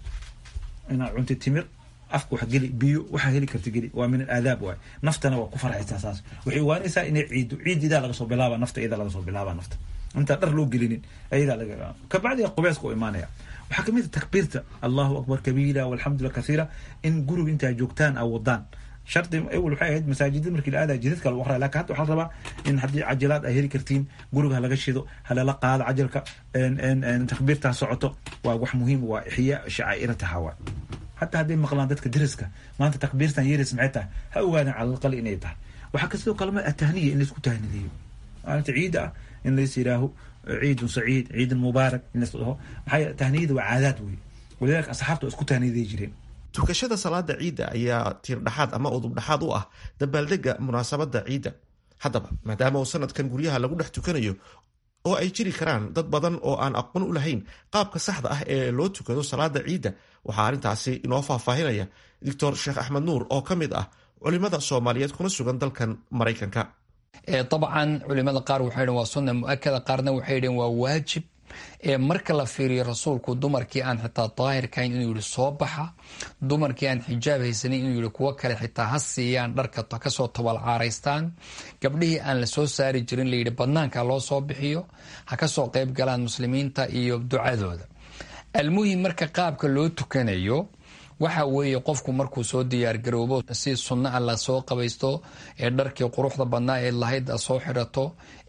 inaad cuntid timir afka wax geli biyo waxaa heli karta geli waa min alaadaab waay naftana waa ku farxaysaa saas waxay ogaanaysaa inay ciido ciid idaa laga soo bilaaba nafta idaa laga soo bilaaba nafta intaan dhar loo gelinin ayadaa laga kabacdi qubeeska u imaanaya waxaa kamid a takbiirta allahu akbar kabiira walxamdulillah kathiira in guriga intaa joogtaan a wadaan shardi awel waxay ahayd masaajida markii la aadaya jidadka lagu aqraya lakin hadda waxaa la rabaa in haddii cajilaad ay heli kartiin guriga halaga shido halala qaado cajalka takbiirtaa socoto waa wax muhiim waa ixyaa shacaa'irataha waa hataa hadday maqlaan dadka deriska maanta takbiirtan yeris maxay tahay ha ogaadaan calalqali inay tahay waxaa ka sidoo kalema atahniya in laisku tahnideeyo maalinta ciida ah in lais yidhaaho ciidun saciid ciidun mubaarak in lais dhaho maxaa tahniyada waa caadaad wey walidaalika asxaabta waa isku tahniyaday jireen tukashada salaada ciidda ayaa tiirdhaxaad ama udubdhaxaad u ah dabaaldega munaasabada ciidda haddaba maadaama uu sanadkan guryaha lagu dhex tukanayo oo ay jiri karaan dad badan oo aan aqoon u lahayn qaabka saxda ah ee loo tukado salaada ciidda waxaa arrintaasi inoo faahfaahinaya doctor sheekh axmed nuur oo ka mid ah culimada soomaaliyeed kuna sugan dalkan maraykanka dabcan culimada qaar waxay dhn waa sunna muakada qaarna waxay dheen waa waajib marka la fiiriyo rasuulku dumarkii aan xitaa daahirkahayn inuu yihi soo baxa dumarkii aan xijaab haysanin inuu yihi kuwo kale xitaa ha siiyaan dharka kasoo tabalcaaraystaan gabdhihii aan la soo saari jirin layidhi badnaanka loo soo bixiyo ha kasoo qeyb galaan muslimiinta iyo ducadooda almuhim marka qaabka loo tukanayo waxa weeye qofku markuu soo diyaargaroobo si sunna a la soo qabaysto ee dharkii quruxda badnaa ee lahayd a soo xidhato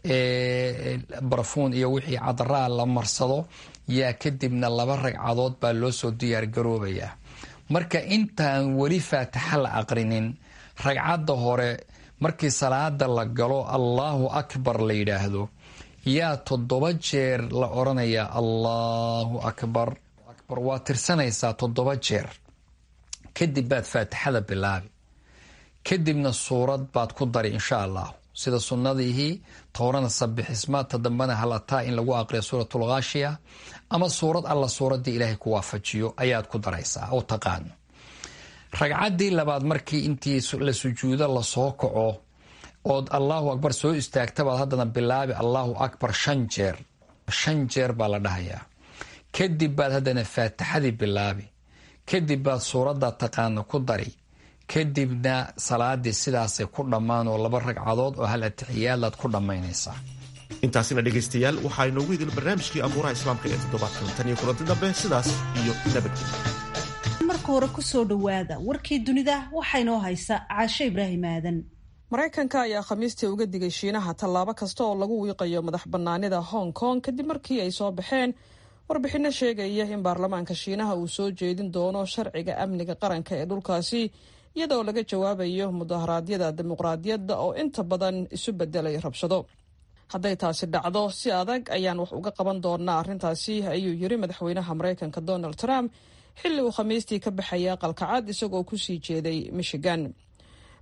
ee barfuun iyo wixii cadaraa la marsado yaa kadibna laba ragcadood baa loo soo diyaargaroobayaa marka intaan weli faatixa la aqrinin ragcadda hore markii salaada la galo allahu akbar la yidhaahdo yaa toddoba jeer la odhanayaa allahu akbar akbar waa tirsanaysaa toddoba jeer kadib baad faatixada bilaabi kadibna suurad baad ku dari insha allahu sida sunnadiihii towrana sabixismaadta dambena halataa in lagu aqriyo suuratulkhaashiya ama suurad alla suuraddii ilaahay ku waafajiyo ayaad ku daraysaa oo taqaano ragcaddii labaad markii intii la sujuudo lasoo kaco ood allahu akbar soo istaagtabaad haddana bilaabi allahu akbar shan jeer shan jeer baa la dhahayaa kadib baad haddana faatixadii bilaabi kadib baad suuradda taqaano ku dari kadibna salaadii sidaasay ku dhammaan oo laba ragcadood oo hal atixiyaadaad ku dhammaynaysaa intaasina dhegaystayaal waxaa inoogu idil barnaamijkii abuuraha islaamka ee toddobaadkan tan iyo kulanti dambe sidaas iyo nabadgelyo marka hore kusoo dhowaada warkii dunida waxaa inoo haysa caasho ibraahim aadan maraykanka ayaa khamiistii uga digay shiinaha tallaabo kasta oo lagu wiiqayo madax bannaanida hong kong kadib markii ay soo baxeen warbixinno sheegaya in baarlamaanka shiinaha uu soo jeedin doono sharciga amniga qaranka ee dhulkaasi iyadoo laga jawaabayo mudaharaadyada dimuqraadiyadda oo inta badan isu bedelay rabshado hadday taasi dhacdo si adag ayaan wax uga qaban doonaa arrintaasi ayuu yiri madaxweynaha maraykanka donald trump xilli uu khamiistii ka baxaya aqalka cad isagoo kusii jeeday michigan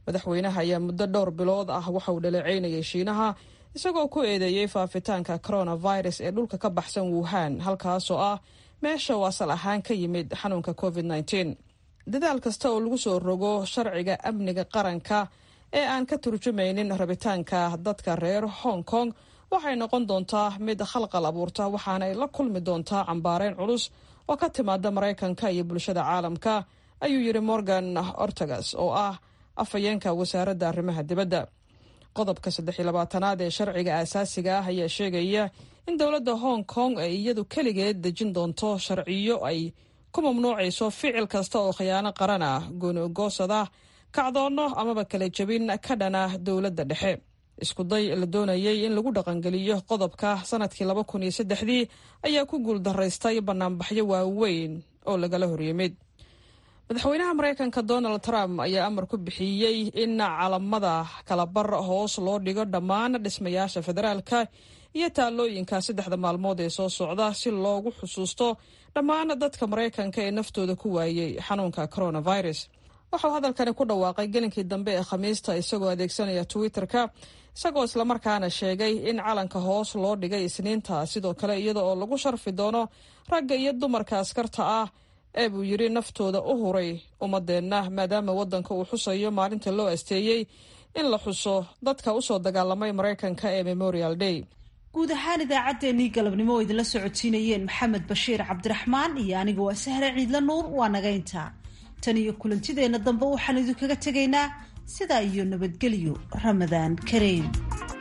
madaxweynaha ayaa muddo dhowr bilood ah waxa uu dhaleeceynayay shiinaha isagoo ku eedeeyey faafitaanka coronavirus ee dhulka ka baxsan wuhan halkaasoo ah meesha uu asal ahaan ka yimid xanuunka covid -19 dadaal kasta oo lagu soo rogo sharciga amniga qaranka ee aan ka turjumaynin rabitaanka dadka reer hong kong waxay noqon doontaa mid khalqal abuurta waxaana ay la kulmi doontaa cambaareyn culus oo ka timaada maraykanka iyo bulshada caalamka ayuu yidhi morgan ortagas oo ah afhayeenka wasaaradda arrimaha dibadda qodobka saddex iyo labaatanaad ee sharciga aasaasiga ah ayaa sheegaya in dowladda hong kong ay iyadu keligeed dejin doonto sharciyo ay ku mamnuucayso ficil kasta oo khiyaano qaran ah gooni-goosada kacdoonno amaba kala jebin ka dhana dowladda dhexe iskuday la doonayay in lagu dhaqangeliyo qodobka sanadkii laba kun iyo saddexdii ayaa ku guuldaraystay banaanbaxyo waaweyn oo lagala horyimid madaxweynaha maraykanka donald trump ayaa amar ku bixiyey in calamada kalabar hoos loo dhigo dhammaan dhismayaasha federaalka iyo taallooyinka saddexda maalmood ee soo socda si loogu xusuusto dhammaan dadka maraykanka ee naftooda ku waayey xanuunka coronavirus waxauu hadalkani ku dhawaaqay gelinkii dambe ee khamiista isagoo adeegsanaya twitter-ka isagoo islamarkaana sheegay in calanka hoos loo dhigay isniinta sidoo kale iyada oo lagu sharfi doono ragga iyo dumarka askarta ah ee buu yidhi naftooda u huray ummadeenna maadaama waddanka uu xusayo maalinta loo asteeyey in la xuso dadka usoo dagaalamay maraykanka ee memorial day guud ahaan idaacaddeenii galabnimo oo idinla socodsiinayeen maxamed bashiir cabdiraxmaan iyo aniga waa sahre ciidla nuur waa nagaynta tan iyo kulantideenna dambe waxaan idinkaga tegaynaa sidaa iyo nabadgelyo ramadaan kareem